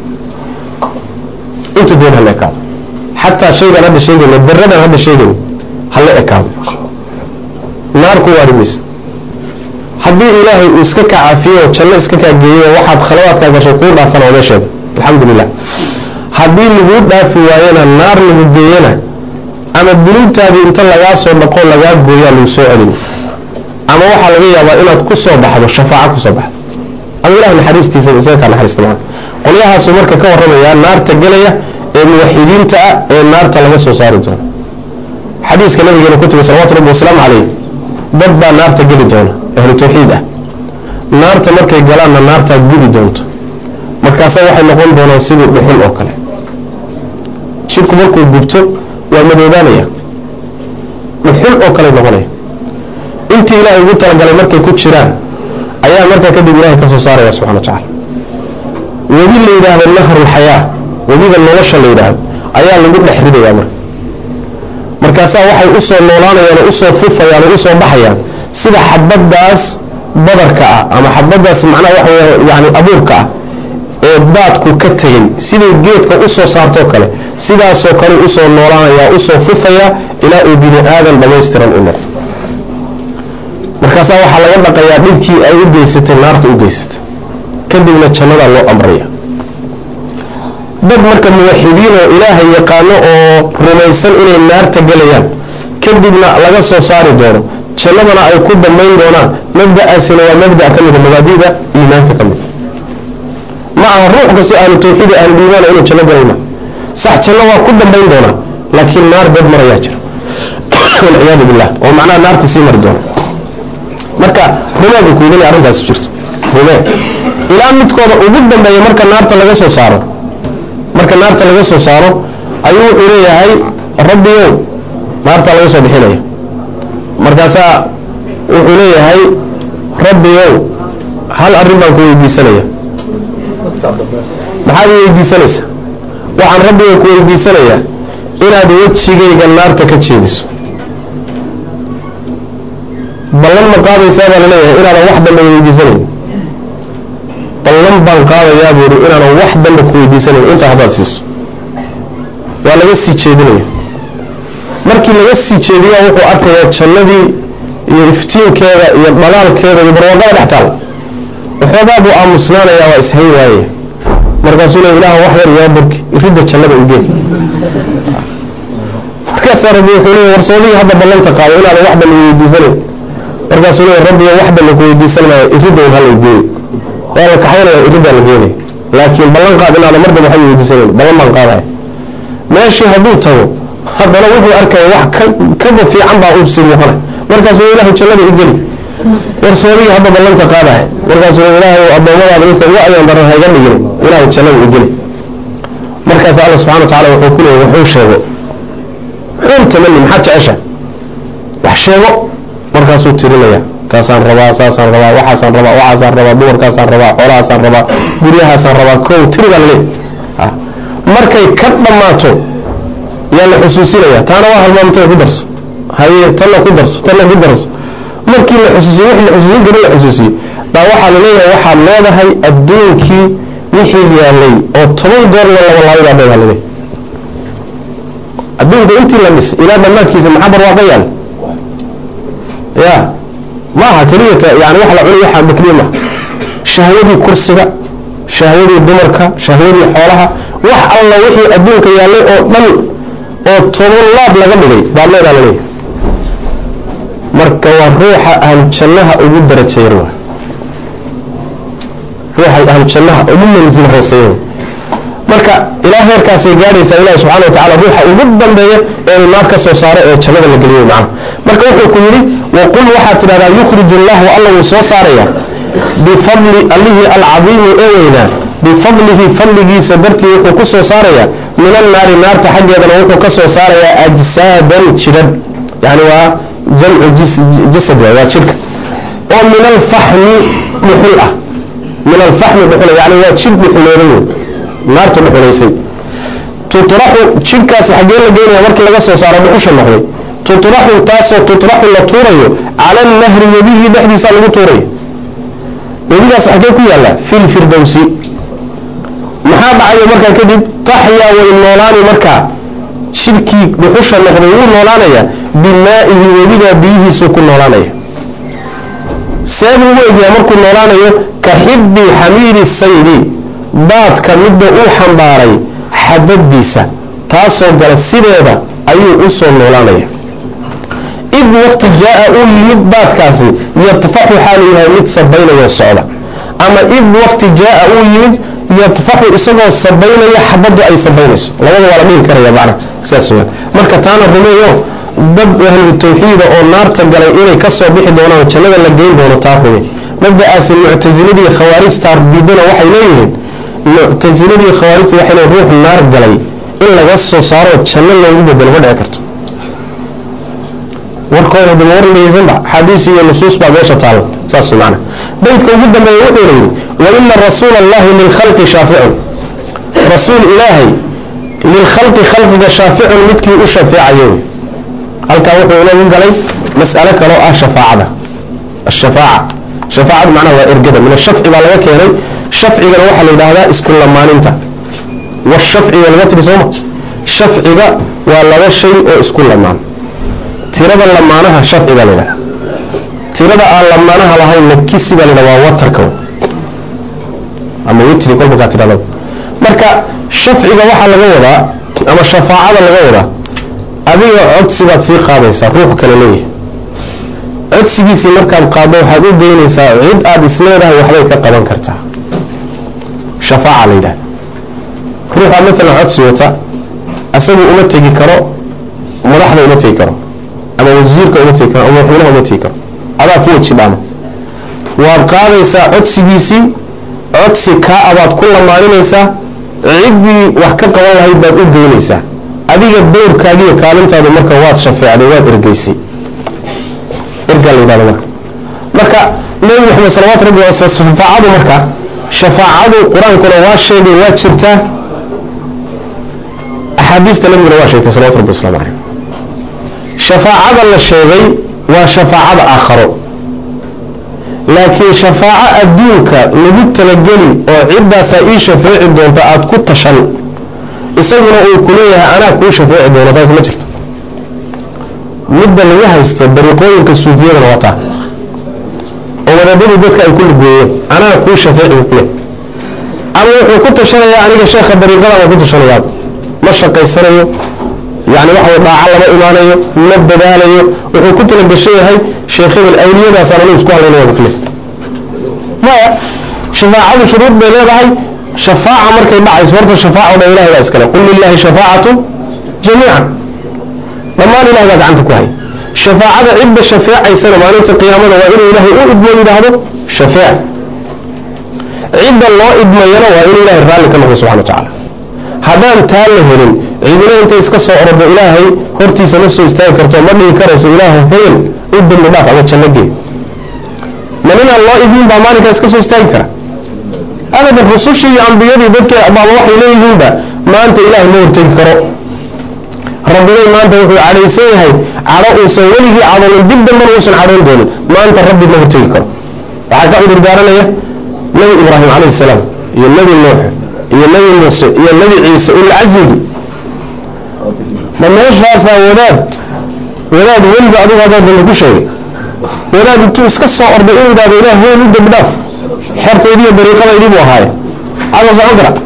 intuu dooni hala ekaado xataa shaygaan hadda sheegayna daradan hadda sheegayna hala ekaado naar ku waari maysa haddii ilaahay uu iska kaa cafiyo oo janno iska kaa geeyo waxaad khalawaadkaa gashay kuu dhaafan odeesheeda alxamdulilah haddii laguu dhaafi waayana naar lagu geeyana ama dunuubtaadii inta lagaa soo dhaqo lagaa gooyaa lagu soo celin ama waxaa laga yaabaa inaad ku soo baxdo shafaaco ku soo baxdo ama ilah naxariistiisa isaga kaa naxariista maa qolyahaasuu marka ka warramayaa naarta gelaya ee muwaxidiinta ah ee naarta laga soo saari doono xadiiska nabigeena ku timi salawatu rabbi wasalaamu calayh dad baa naarta geli doona ahlu tawxiid ah naarta markay galaanna naartaa gubi doonto markaasa waxay noqon doonaan sidii dhuxul oo kale jidhku markuu gubto waa madoobaanaya dhuxul oo kale noqonaya intii ilaahay ugu talagalay markay ku jiraan ayaa markaa kadib ilahay ka soo saaraya subxana wa tacala webi la yidhaahdo nahrulxayaa webiga nolosha la yidhaahdo ayaa lagu dhex ridayaa marka markaasaa waxay u soo noolaanayaan oo usoo fufayaan oo usoo baxayaan sida xabaddaas badarka ah ama xabaddaas macnaha waxa wey yani abuurka ah ee oo daadku ka tegey siduu geedka u soo saartoo kale sidaasoo kale usoo noolaanayaa usoo fufaya ilaa uu bini aadan dhammaystiran u noqdo markaasaa waxaa laga dhaqayaa dhibkii ay u geysatay naarta u geysatay kadibna jannadaa loo amraya dad marka muwaxidiin oo ilaahay yaqaano oo rumaysan inay naarta gelayaan kadibna laga soo saari doono jannadana ay ku dambayn doonaan mabda'aasina waa mabda' ka mida mabaadida iimaanka ka mid ma aha ruux kastoo ahlu tawxiid ahlu iimaana inuu janno galayma sax janno waa ku dambayn doonaa laakiin naar dad marayaa jira walciyaadu billah oo macnaha naarta sii mari doona marka rumeedu kuudin arrintaasi jirto rumee ilaa midkooda ugu dambeeya marka naarta laga soo saaro marka naarta laga soo saaro ayuu wuxuu leeyahay rabbiyow naarta laga soo bixinaya markaasaa wuxuu leeyahay rabbiyow hal arrin baan ku weydiisanaya maxaad i weydiisanaysa waxaan rabbiga ku weydiisanayaa inaad wejigayga naarta ka jeediso ballan ma qaadaysaa baa laleeyahay inaadan wax dambe weydiisanayn ballan baan qaadayaa buuri inaanan wax dambe ku weydiisanayn intaa haddaad siiso waa laga sii jeedinaya markii laga sii jeediyaa wuxuu arkayaa jannadii iyo iftiinkeeda iyo dhalaalkeeda iyo barwaaqada dhex taal waxoogaa buu aamusnaanayaa waa ishayn waaye markaasuu le ilaah wax yar yaa burki ridda jannada ugeen markaasaa rabbi wuxuu leeya warsoodihii hadda ballanta qaado inaadan wax dambe weydiisanayn markaasuu leeya rabbiga wax dambe ku weydiisan maayo iridda un hala geeyo waa la kaxaynaya iriddaa la geenaya laakiin ballan qaad inaadan mar dambe waxba weydiisanayn ballan baan qaadaya meeshii hadduu tago haddana wuxuu arkaya wax kaba fiican baa u sii muuqanay markaasuu ilaahu jannada i geli warsoodihii hadda ballanta qaadaya markaasuu ilaahu addoommadaada midka ugu ayaan daran hayga dhigin ilaahu jannada i geli markaas alla subxana wa tacala wuxuu ku leeyay wuxuu sheego wuxuun tamani maxaad jecesha wax sheego markaasuu tirinaya kaasaan rabaa saasaan rabaa waxaasaan rabaa waxaasaan rabaa dumarkaasaan rabaa xoolahaasaan rabaa guryahaasaan rabaa kow tiri baa laleey markay ka dhammaato yaa la xusuusinaya taana waa halmaamtay ku darso haye tanna ku darso tanna ku darso markii la xusuusiyo wixii la xusuusin karin la xusuusiyo baa waxaa la leeyahay waxaad leedahay adduunkii wixii yaalay oo toban goor la laba laabay baa leedahay laleeyahay adduunka intii la dhis ilaa dhammaadkiisa maxaa barwaaqa yaal ya maaha keliyata yani wax la cunay waxaa bakliya maaha shahwadii kursiga shahwadii dumarka shahwadii xoolaha wax alla wixii adduunka yaallay oo dhan oo toban laab laga dhigay baa leedaa laleeyahay marka waa ruuxa ahlu jannaha ugu darajeeyan waa ruuxa ahlu jannaha ugu manzil hooseeya marka ilaa heerkaasay gaadhaysaa ilahi subxana wa tacala ruuxa ugu dambeeya ee naar ka soo saaro ee jannada la geliyo macna marka wuxuu ku yidhi waqul waxaad tidhahdaa yukhrij allahu alla wuu soo saaraya bifadli allihii alcadiimi ee weynaa bifadlihi fadligiisa dartii wuxuu ku soo saarayaa min annaari naarta xaggeedana wuxuu ka soo saarayaa ajsaadan jidhadh yani waa jamcu jasad waay waa jidhka oo min alfaxmi dhuxul ah min alfaxmi dhuxul yani waa jidh dhuxuleeday wey naarta dhuxulaysay tutraxu jidhkaasi xaggee la geynaya markii laga soo saaro dhuxusha noqday tutraxu taasoo tutraxu la tuurayo cala annahri webigii dhexdiisa lagu tuurayo webigaas xaggee ku yaalla fi lfirdowsi maxaa dhacayo markaa kadib taxyaa way noolaani markaa jidhkii dhuxusha noqday wuu noolaanaya bimaa'ihi webigaa biyihiisuu ku noolaanaya seebuu ugu egyaa markuu noolaanayo ka xibbi xamiiri saydi daadka midda uu xambaaray xadadiisa taasoo gala sideeda ayuu u soo noolaanaya id waqti jaa-a uu yimid daadkaasi yadfaxu xaalu yahay mid sabaynayoo socda ama id waqti jaa-a uu yimid yadfaxu isagoo sabaynaya xabaddu ay sabaynayso labada waa la dhihi karaya macna saas weyaan marka taana rumeeyo dad ahlu tawxiida oo naarta galay inay ka soo bixi doonaan jannada la geyn doono taa rume mabda'aasi muctasiladii khawaarijta diidana waxay leeyihiin muctasiladii khawaarijta waxay leeyihin ruux naar galay in laga soo saaro janno loogu bedelo ma dhici karto warkooda dama war dhegeysanba axaadiis iyo nusuus baa meesha taalla saas macna baydka ugu dambeeya wuxuu yidhi waina rasuula allahi lilkhalqi shaaficun rasuul ilaahay lilkhalqi khalqiga shaaficun midkii u shafeecayo halkaa wuxuu ula galay mas'alo kaloo ah shafaacada ashafaaca shafaacadu macnaha waa ergada min ashafci baa laga keenay shafcigana waxaa la yidhaahdaa isku lamaaninta washafciga laga tiri sooma shafciga waa laba shay oo isku lamaan tirada lamaanaha shafciga la yidhahda tirada aan lamaanaha lahaynna kisi baa la yidhahda waa watarka ama witri kolba kaa tidhahda marka shafciga waxaa laga wadaa ama shafaacada laga wadaa adiga codsi baad sii qaadaysaa ruux kale leeyahay codsigiisii markaad qaaddo waxaad u geynaysaa cid aad isleedahay waxbay ka qaban kartaa shafaaca la yidhahda ruuxa matalan codsi wata asagu uma tegi karo madaxda uma tegi karo ama wasiirka uma tegi karo ama madaxweynaha uma tegi karo adaa ku weji dhaama waad qaadaysaa codsigiisii codsi kaa abaad ku lamaaninaysaa ciddii wax ka qaban lahayd baad u geynaysaa adiga dowrkaagiiyo kaalintaadu marka waad shafeecday waad ergeysay ergaa la yidhahda marka marka nebi maxamed salawatu rabbi wasal shafaacadu marka shafaacadu qur-aankuna waa sheegay waa jirtaa axaadiista nabiguna waa sheegtay salawatu rabbi waslamu caleyh shafaacada la sheegay waa shafaacada aakharo laakiin shafaaco adduunka lagu talageli oo ciddaasaa ii shafeeci doonta aada ku tashan isaguna uu ku leeyahay anaa kuu shafeeci doono taas ma jirto midda laga haysta dariiqooyinka suufiyadana waa taa oo wadaadadii dadka ay ku lugooyeen anaa kuu shafeeci buu kuleeyahay ama wuxuu ku tashanayaa aniga sheekha dariiqadan waa ku tashanayaa ma shaqaysanayo yani waxa dhaaco lama imaanayo ma dadaalayo wuxuu ku talagashan yahay sheekh hebel awliyadaasaan anigu isku hadlaynaya buu kuleeyahay maya shafaacadu shuruud bay leedahay shafaaca markay dhacayso horta shafaaca dhan ilahay baa iskale qul lilahi shafaacatu jamiican dhammaan ilahay baa gacanta ku hay shafaacada cidda shafeecaysana maalinta qiyaamada waa inuu ilaahay u idmo yidhaahdo shafeec cidda loo idmayana waa inuu ilahay raalli ka noqdo subxana wa tacaala haddaan taa la helin cidina intay iska soo orado ilaahay hortiisa ma soo istaagi karto ma dhigi karayso ilaahay hebel u dambi dhaaf ama janno gee ma ninaan loo idmin baa maalinkaa iska soo istaagi kara abadan rusushii iyo ambiyadii dadka baaba waxay leeyihiinba maanta ilaahay ma hortegi karo rabbigay maanta wuxuu cadhaysan yahay cadho uusan weligii cadoonin dib dambana uusan cadhoon doonin maanta rabbi ma hortegi karo waxaa ka cudur daaranaya nebi ibraahim calayhi salaam iyo nebi nuux iyo nebi muuse iyo nebi ciise ulcasmigi ma meeshaasaa wadaad wadaad weliba adigu haddaa dambe ku sheegay wadaad intuu iska soo orday inuu idhahdo ilaah heel u dambi dhaaf xertaydiiyo dariiqadaydii buu ahaaye ada socon kara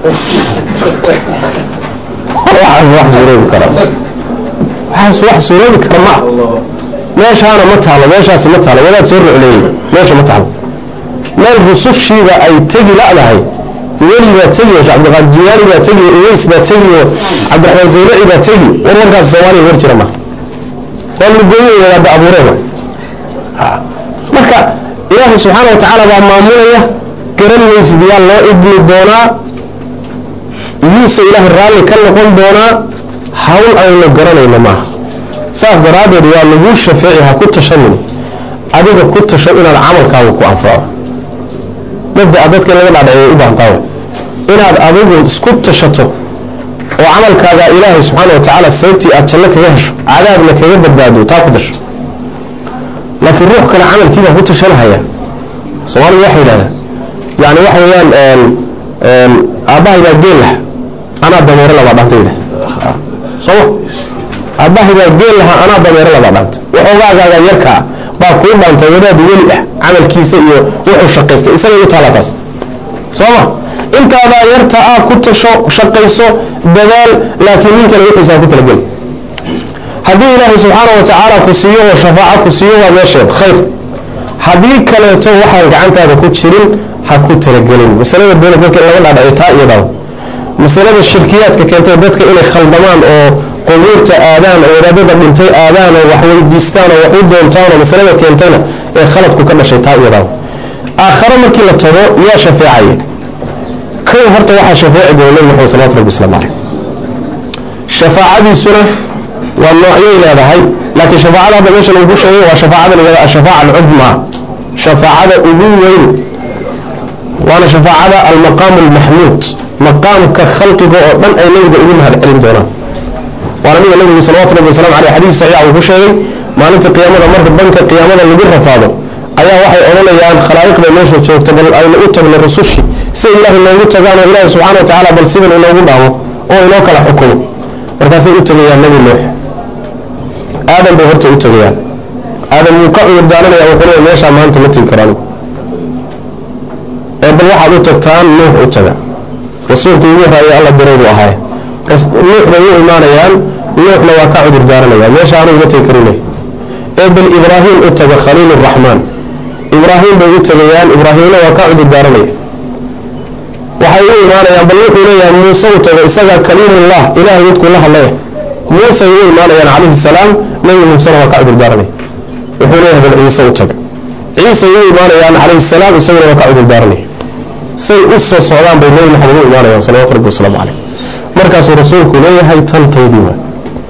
waxaas wax suuroobi kara waxaas wax suuroobi kara ma ah meeshaana ma taalo meeshaasi ma taalo wadaad soo rucleeyey meesha ma taalo meel rusushiiba ay tegi la'dahay weli baa tegi oo cabdiqaadir jiyaani baa tegi oo uweys baa tegi oo cabdiraxmaan zaylaci baa tegi war warkaasi soomaaliya war jira ma waa lugooyo wadaada abuureen marka ilaahay subxaana wa tacaala baa maamulaya garan maysid yaa loo idmi doonaa yuuse ilaahay raalli ka noqon doonaa hawl aynu garanayno maaha saas daraaddeed waa laguu shafeeci ha ku tashanin adiga ku tasho inaad camalkaaga ku anfaco mabdaa dadka in laga dhaadhacey u baahantaa inaad adigu isku tashato oo camalkaaga ilaahay subxaana wa tacaala sababtii aad janno kaga hesho cadaabna kaga badbaado taa ku dasho laakiin ruux kale camalkiibaa ku tashanahaya soomaaliga waxay yidhahdaan yani waxa weeyaan aabbahay baa geel laha anaa dameero labaa dhanta yidhah sooma aabbahay baa geel lahaa anaa dameero labaa dhanta waxoogaagaaga yarkaa baa kuu dhantay wadaad weli ah camalkiisa iyo wuxuu shaqaystay isagay u taala taas sooma intaadaa yarta ah ku tasho shaqayso dadaal laakiin nin kale wixiisaa ku talageli haddii ilaahay subxaana wa tacaala ku siiyo oo shafaaco ku siiyo waa meesheed khayr haddii kaleeto waxaan gacantaada ku jirin ha ku talagelin masalada doona dadka in laga dhaadhaciyo taa iyo dhaw masalada shirkiyaadka keentay dadka inay khaldamaan oo qubuurta aadaan oo wadaadada dhintay aadaan oo wax weydiistaan oo wax u doontaan oo masalada keentayna ee khaladku ka dhashay taa iyo dhaw aakhare markii la tago yaa shafeecaya kow horta waxaa shafeeci doona nabi maxamed salawatu rabbi waslamu caleyh shafaacadiisuna waa noocyay leedahay laakiin shafaacada hadda meesha lagu sheegay waa shafaacada la yihahda ashafaaca alcudmaa shafaacada ugu weyn waana shafaacada almaqaamu almaxmuud maqaamka khalqiga oo dhan ay nabiga ugu mahad celin doonaan waana mida nabigu salawatu rabbi wasalam aleyh xadiis saxiixa uu ku sheegay maalinta qiyaamada marka banka qiyaamada lagu rafaado ayaa waxay odhanayaan khalaa'iqda meesha joogta bal aynu u tagno rusushi say ilaahay noogu tagaan oo ilaahay subxana wa tacaala bal sidan inoogu dhaamo oo inoo kala xukumo markaasay u tegayaan nebi nuux aadam bay horta u tegayaan aadam wuu ka cudur daaranaya wuxuu leeya meeshaa maanta ma tegi karaan ee bal waxaad u tagtaan nuux u taga rasuulku ugu horaayo alla diray buu ahaay nuux bay u imaanayaan nuuxna waa ka cudur daaranaya meesha aanu iga tegi karinay ee bal ibraahim u taga khaliil raxmaan ibraahim bay u tegayaan ibraahimna waa ka cudur daaranaya waxay u imaanayaan bal wuxuu leeyahay muuse u taga isagaa kaliimullah ilahay midkuu la hadlaya muusey u imaanayaan calayhi salaam nebi muusena waa ka cudur daaranaya wuxuu leeyahay bal ciise u taga ciisay u imaanayaan calayhi salaam isaguna waa ka cudur daaranaya say u soo socdaan bay nebi maxamed u imaanayaan salawatu rabbi wasalaamu caleyh markaasuu rasuulku leeyahay tantaydii waa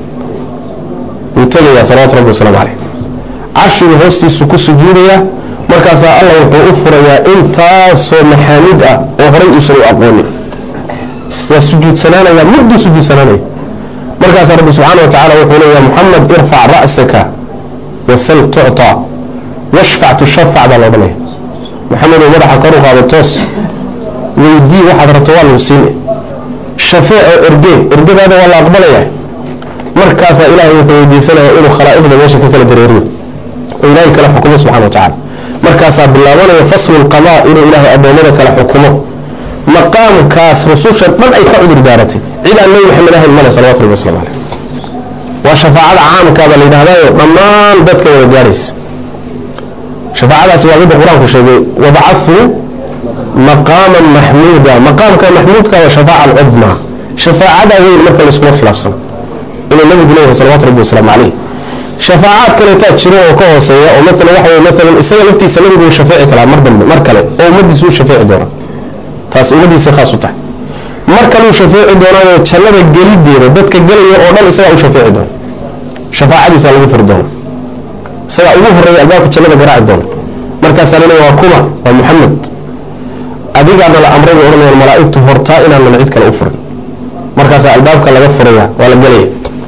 wuu tegayaa salawatu rabbi wasalaamu caleyh carshiga hoostiisu ku sujuudaya markaasaa alla wuxuu u furayaa intaasoo maxaamid ah oo horay uusan u aqoonin waa sujuudsanaanaya mudduu sujuudsanaanaya markaasaa rabbi subxaana wa tacala wuxuu leeyahay muxamed irfac ra'saka wasal tucطaa washfac tushafac baa la odhanaya maxamed oo madaxa kor u qaado toos weydii waxaad rabto waa lagu siine shafeec oo erge ergadaada waa la aqbalaya markaasaa ilaahay wuxuu weydiisanaya inuu khalaa'iqda meesha ka kala dareeriyo oo ilaahay kala xukumo subxana wa tacala markaasaa bilaabanaya faslu lqadaa inuu ilaahay addoommada kala xukumo maqaamkaas rususha dhan ay ka cudur daaratay cid aan nebi maxamed ahayn male salawatu rabbi waslamu caleyh waa shafaacada caamkaaba la yidhahdaayo dhammaan dadka wada gaadhaysa shafaacadaasi waa midda qur-aanku sheegay wabacahuu maqaaman maxmuuda maqaamka maxmuudka waa shafaaca alcudmaa shafaacada weyn marka layskuma khilaafsano inuu nabigu leeyahay salawatu rabbi wasalaamu caleyh shafaacaad kaleetaa jiro oo ka hooseeya oo maalan waxa weye maalan isaga laftiisa nabigu uu shafeeci karaa mar dambe mar kale oo ummadiisa u shafeeci doona taas ummadiisa khaas u tahay mar kaleu shafeeci doonaayo jannada gelideeda dadka gelaya oo dhan isagaa u shafeeci doona shafaacadiisa lagu furi doona isagaa ugu horreeya albaabka jannada garaaci doona markaasaa laleeya waa kuma waa muxamed adigaana la amray bay odhanayaan malaa'igtu hortaa inaanan cid kale u furin markaasaa albaabka laga furaya waa la gelaya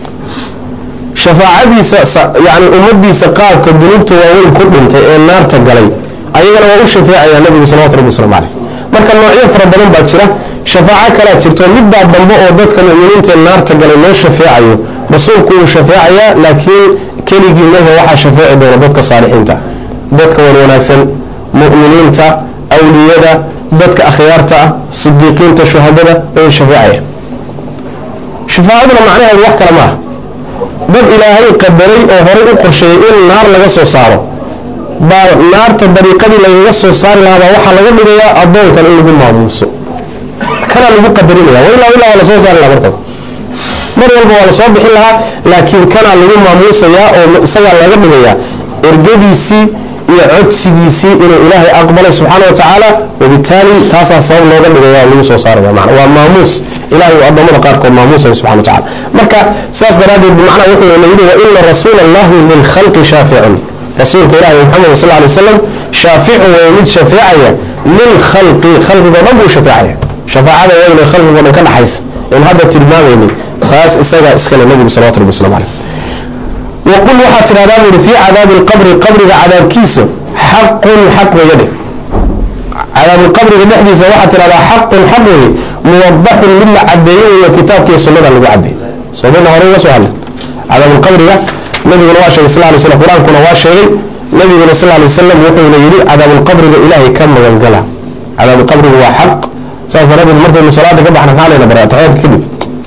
shafaacadiisa yani ummadiisa qaabka dunuubta waaweyn ku dhintay ee naarta galay ayagana waa u shafeecaya nabigu salawatu rabbi waslamu caleyh marka noocyo fara badan baa jira shafaaco kalaa jirto midbaa dambe oo dadka mu'miniintae naarta galay loo shafeecayo rasuulku uu shafeecayaa laakiin keligii mehe waxaa shafeeci doona dadka saalixiinta dadka wan wanaagsan mu'miniinta awliyada dadka akhyaarta ah sidiiqiinta shuhadada way shafeecayaan shafaacaduna macnaheedu wax kale maaha dad ilaahay qadaray oo horay u qorsheeyey in naar laga soo saaro baa naarta dariiqadii lagaga soo saari lahaa baa waxaa laga dhigayaa addoonkan in lagu maamuuso kanaa lagu qadarinaya wa ilaa ilaa waa lasoo saari lahaa markaba mar walba waa lasoo bixin lahaa laakiin kanaa lagu maamuusayaa oo isagaa laga dhigayaa ergadiisii iyo codsigiisii inuu ilaahay aqbalay subxaana wa tacaala wabitaali taasaa sabab looga dhigaya lagu soo saaraya mana waa maamuus ilahay uu addoommada qaarkood maamuusaya subxana wa tacala marka saas daraaddeed bimacnaa wuxuu la yidhi wa ina rasuula allahi lilkhalqi shaaficun rasuulka ilahi maxamed sal alay wasalam shaaficun waa mid shafeecaya lilkhalqi khalqigoo dhan buu shafeecaya shafaacada wayna khalqigoo dhan ka dhaxaysa in hadda tilmaamayni taas isagaa iskale nabigu salawatu rabbi waslamu caleyh waqul waxaad tidhahdaa buuhi fii cadaabi alqabri qabriga cadaabkiisa xaqun xaq weeye dheh cadaabuulqabriga dhexdiisa waxaad tidhahdaa xaqun xaq weeye muwadaxun mid la cadeeyo weeyo kitaabkiiyo sunnada lagu cadeey soomana hore uga soo hadlen cadaabulqabriga nabiguna waa sheegay sal lay slam qur-aankuna waa sheegay nabiguna sal lay wasalam wuxuuna yidhi cadaabulqabriga ilaahay ka magangala cadaabulqabrigu waa xaq saas daraaddeed markaynu salaada ka baxna maxaa layna bara taxiyaadka kadib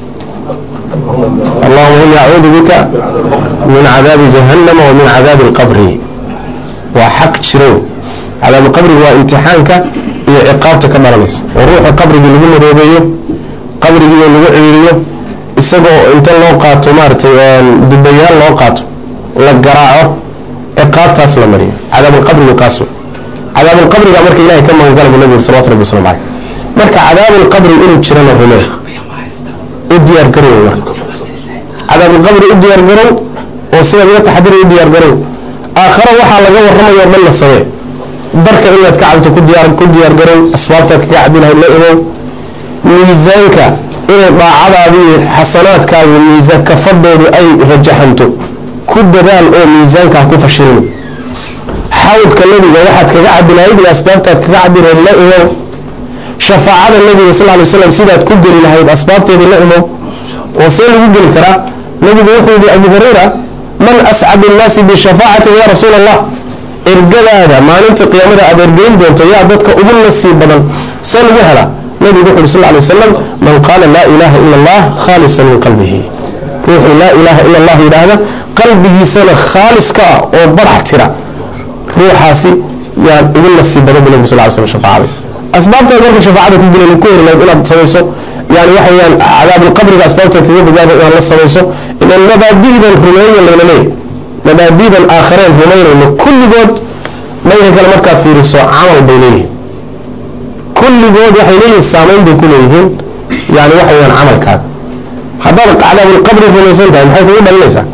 allahuma ini acuudu bika min cadaabi jahannama wa min cadaabi alqabri waa xaq jiro cadaabuqabriga waa imtixaanka iyo ciqaabta ka dhalanaysa oo ruuxa qabrigii lagu maroobeeyo qabrigii lagu ciriiriyo isagoo inta loo qaato maaragtay dubayaal loo qaato la garaaco ciqaabtaas la mariyo cadaabulqabrigu kaas cadaabulqabriga marka ilahay ka magangala bu nabigu salawatu rabbi waslamu caleyh marka cadaabulqabri inuu jirana rumee u diyaar garow marka cadaabulqabri u diyaar garow oo sidaad uga taxadiri u diyaar garow aakhare waxaa laga warramayo o dhan la samee darka inaad ka cabto ku diyaar ku diyaar garow asbaabtaad kaga cabi lahayd la imow miisaanka inay daacadaadi iyo xasanaadkaagu miisaan kafadoodu ay rajaxanto ku dadaal oo miisaankaa ku fashilin xawdka nebiga waxaad kaga cabi lahayd iyo asbaabtaad kaga cabi lahayd la imow shafaacada nabiga sal lay slam sidaad ku geli lahayd asbaabteedii la imo oo see lagu geli karaa nabigu wuxuu yihi abu hurayra man ascadu nnaasi bishafaacati ya rasuula allah ergadaada maalinta qiyaamada aad ergeyn doonto yaa dadka ugu nasiib badan see lagu helaa nabigu wuxu uhi sal lay wasalam man qaala laa ilaaha ila allah khaalisan min qalbihi ruuxuu laa ilaaha ila allah yidhaahda qalbigiisana khaalis ka ah oo barax tira ruuxaasi yaan ugu nasiib badan bu nabig sal ly slam shafaacada asbaabtaad marka shafaacada ku gelen ku heri lahayd inaad samayso yani waxa weyaan cadaabulqabriga asbaabta kaga badbaada inaad la samayso ilan mabaadi'dan rumeeya layna leeyahy mabaadi'dan aakhareen rumaynayno kulligood dhanka kale markaad fiiriso camal bay leeyihin kulligood waxay leeyihin saamayn bay ku leeyihiin yani waxa weyaan camalkaaga haddaad cadaabulqabri rumaysan tahay maxay kugu dhalinaysaa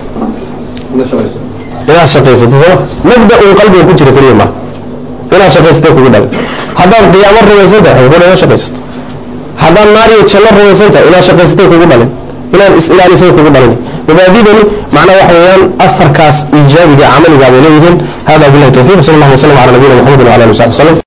inaad shaqaysato sooma mabda un qalbiga ku jira keliya maa inaad shaqaysatay kugu dhalin haddaad qiyaamo rumaysan tahay waxay kugu shaqaysato haddaad naar iyo janno rumaysan tahay inaad shaqaysatay kugu dhalin inaad is-ilaalisay kugu dhalin mabaadidani macnaha waxa weeyaan afarkaas iijaabiga camaliga bay leeyihiin hada billahi tawfiq sal allah waslam ala nabiyina maxamed wala alihi wasaxbi wasallam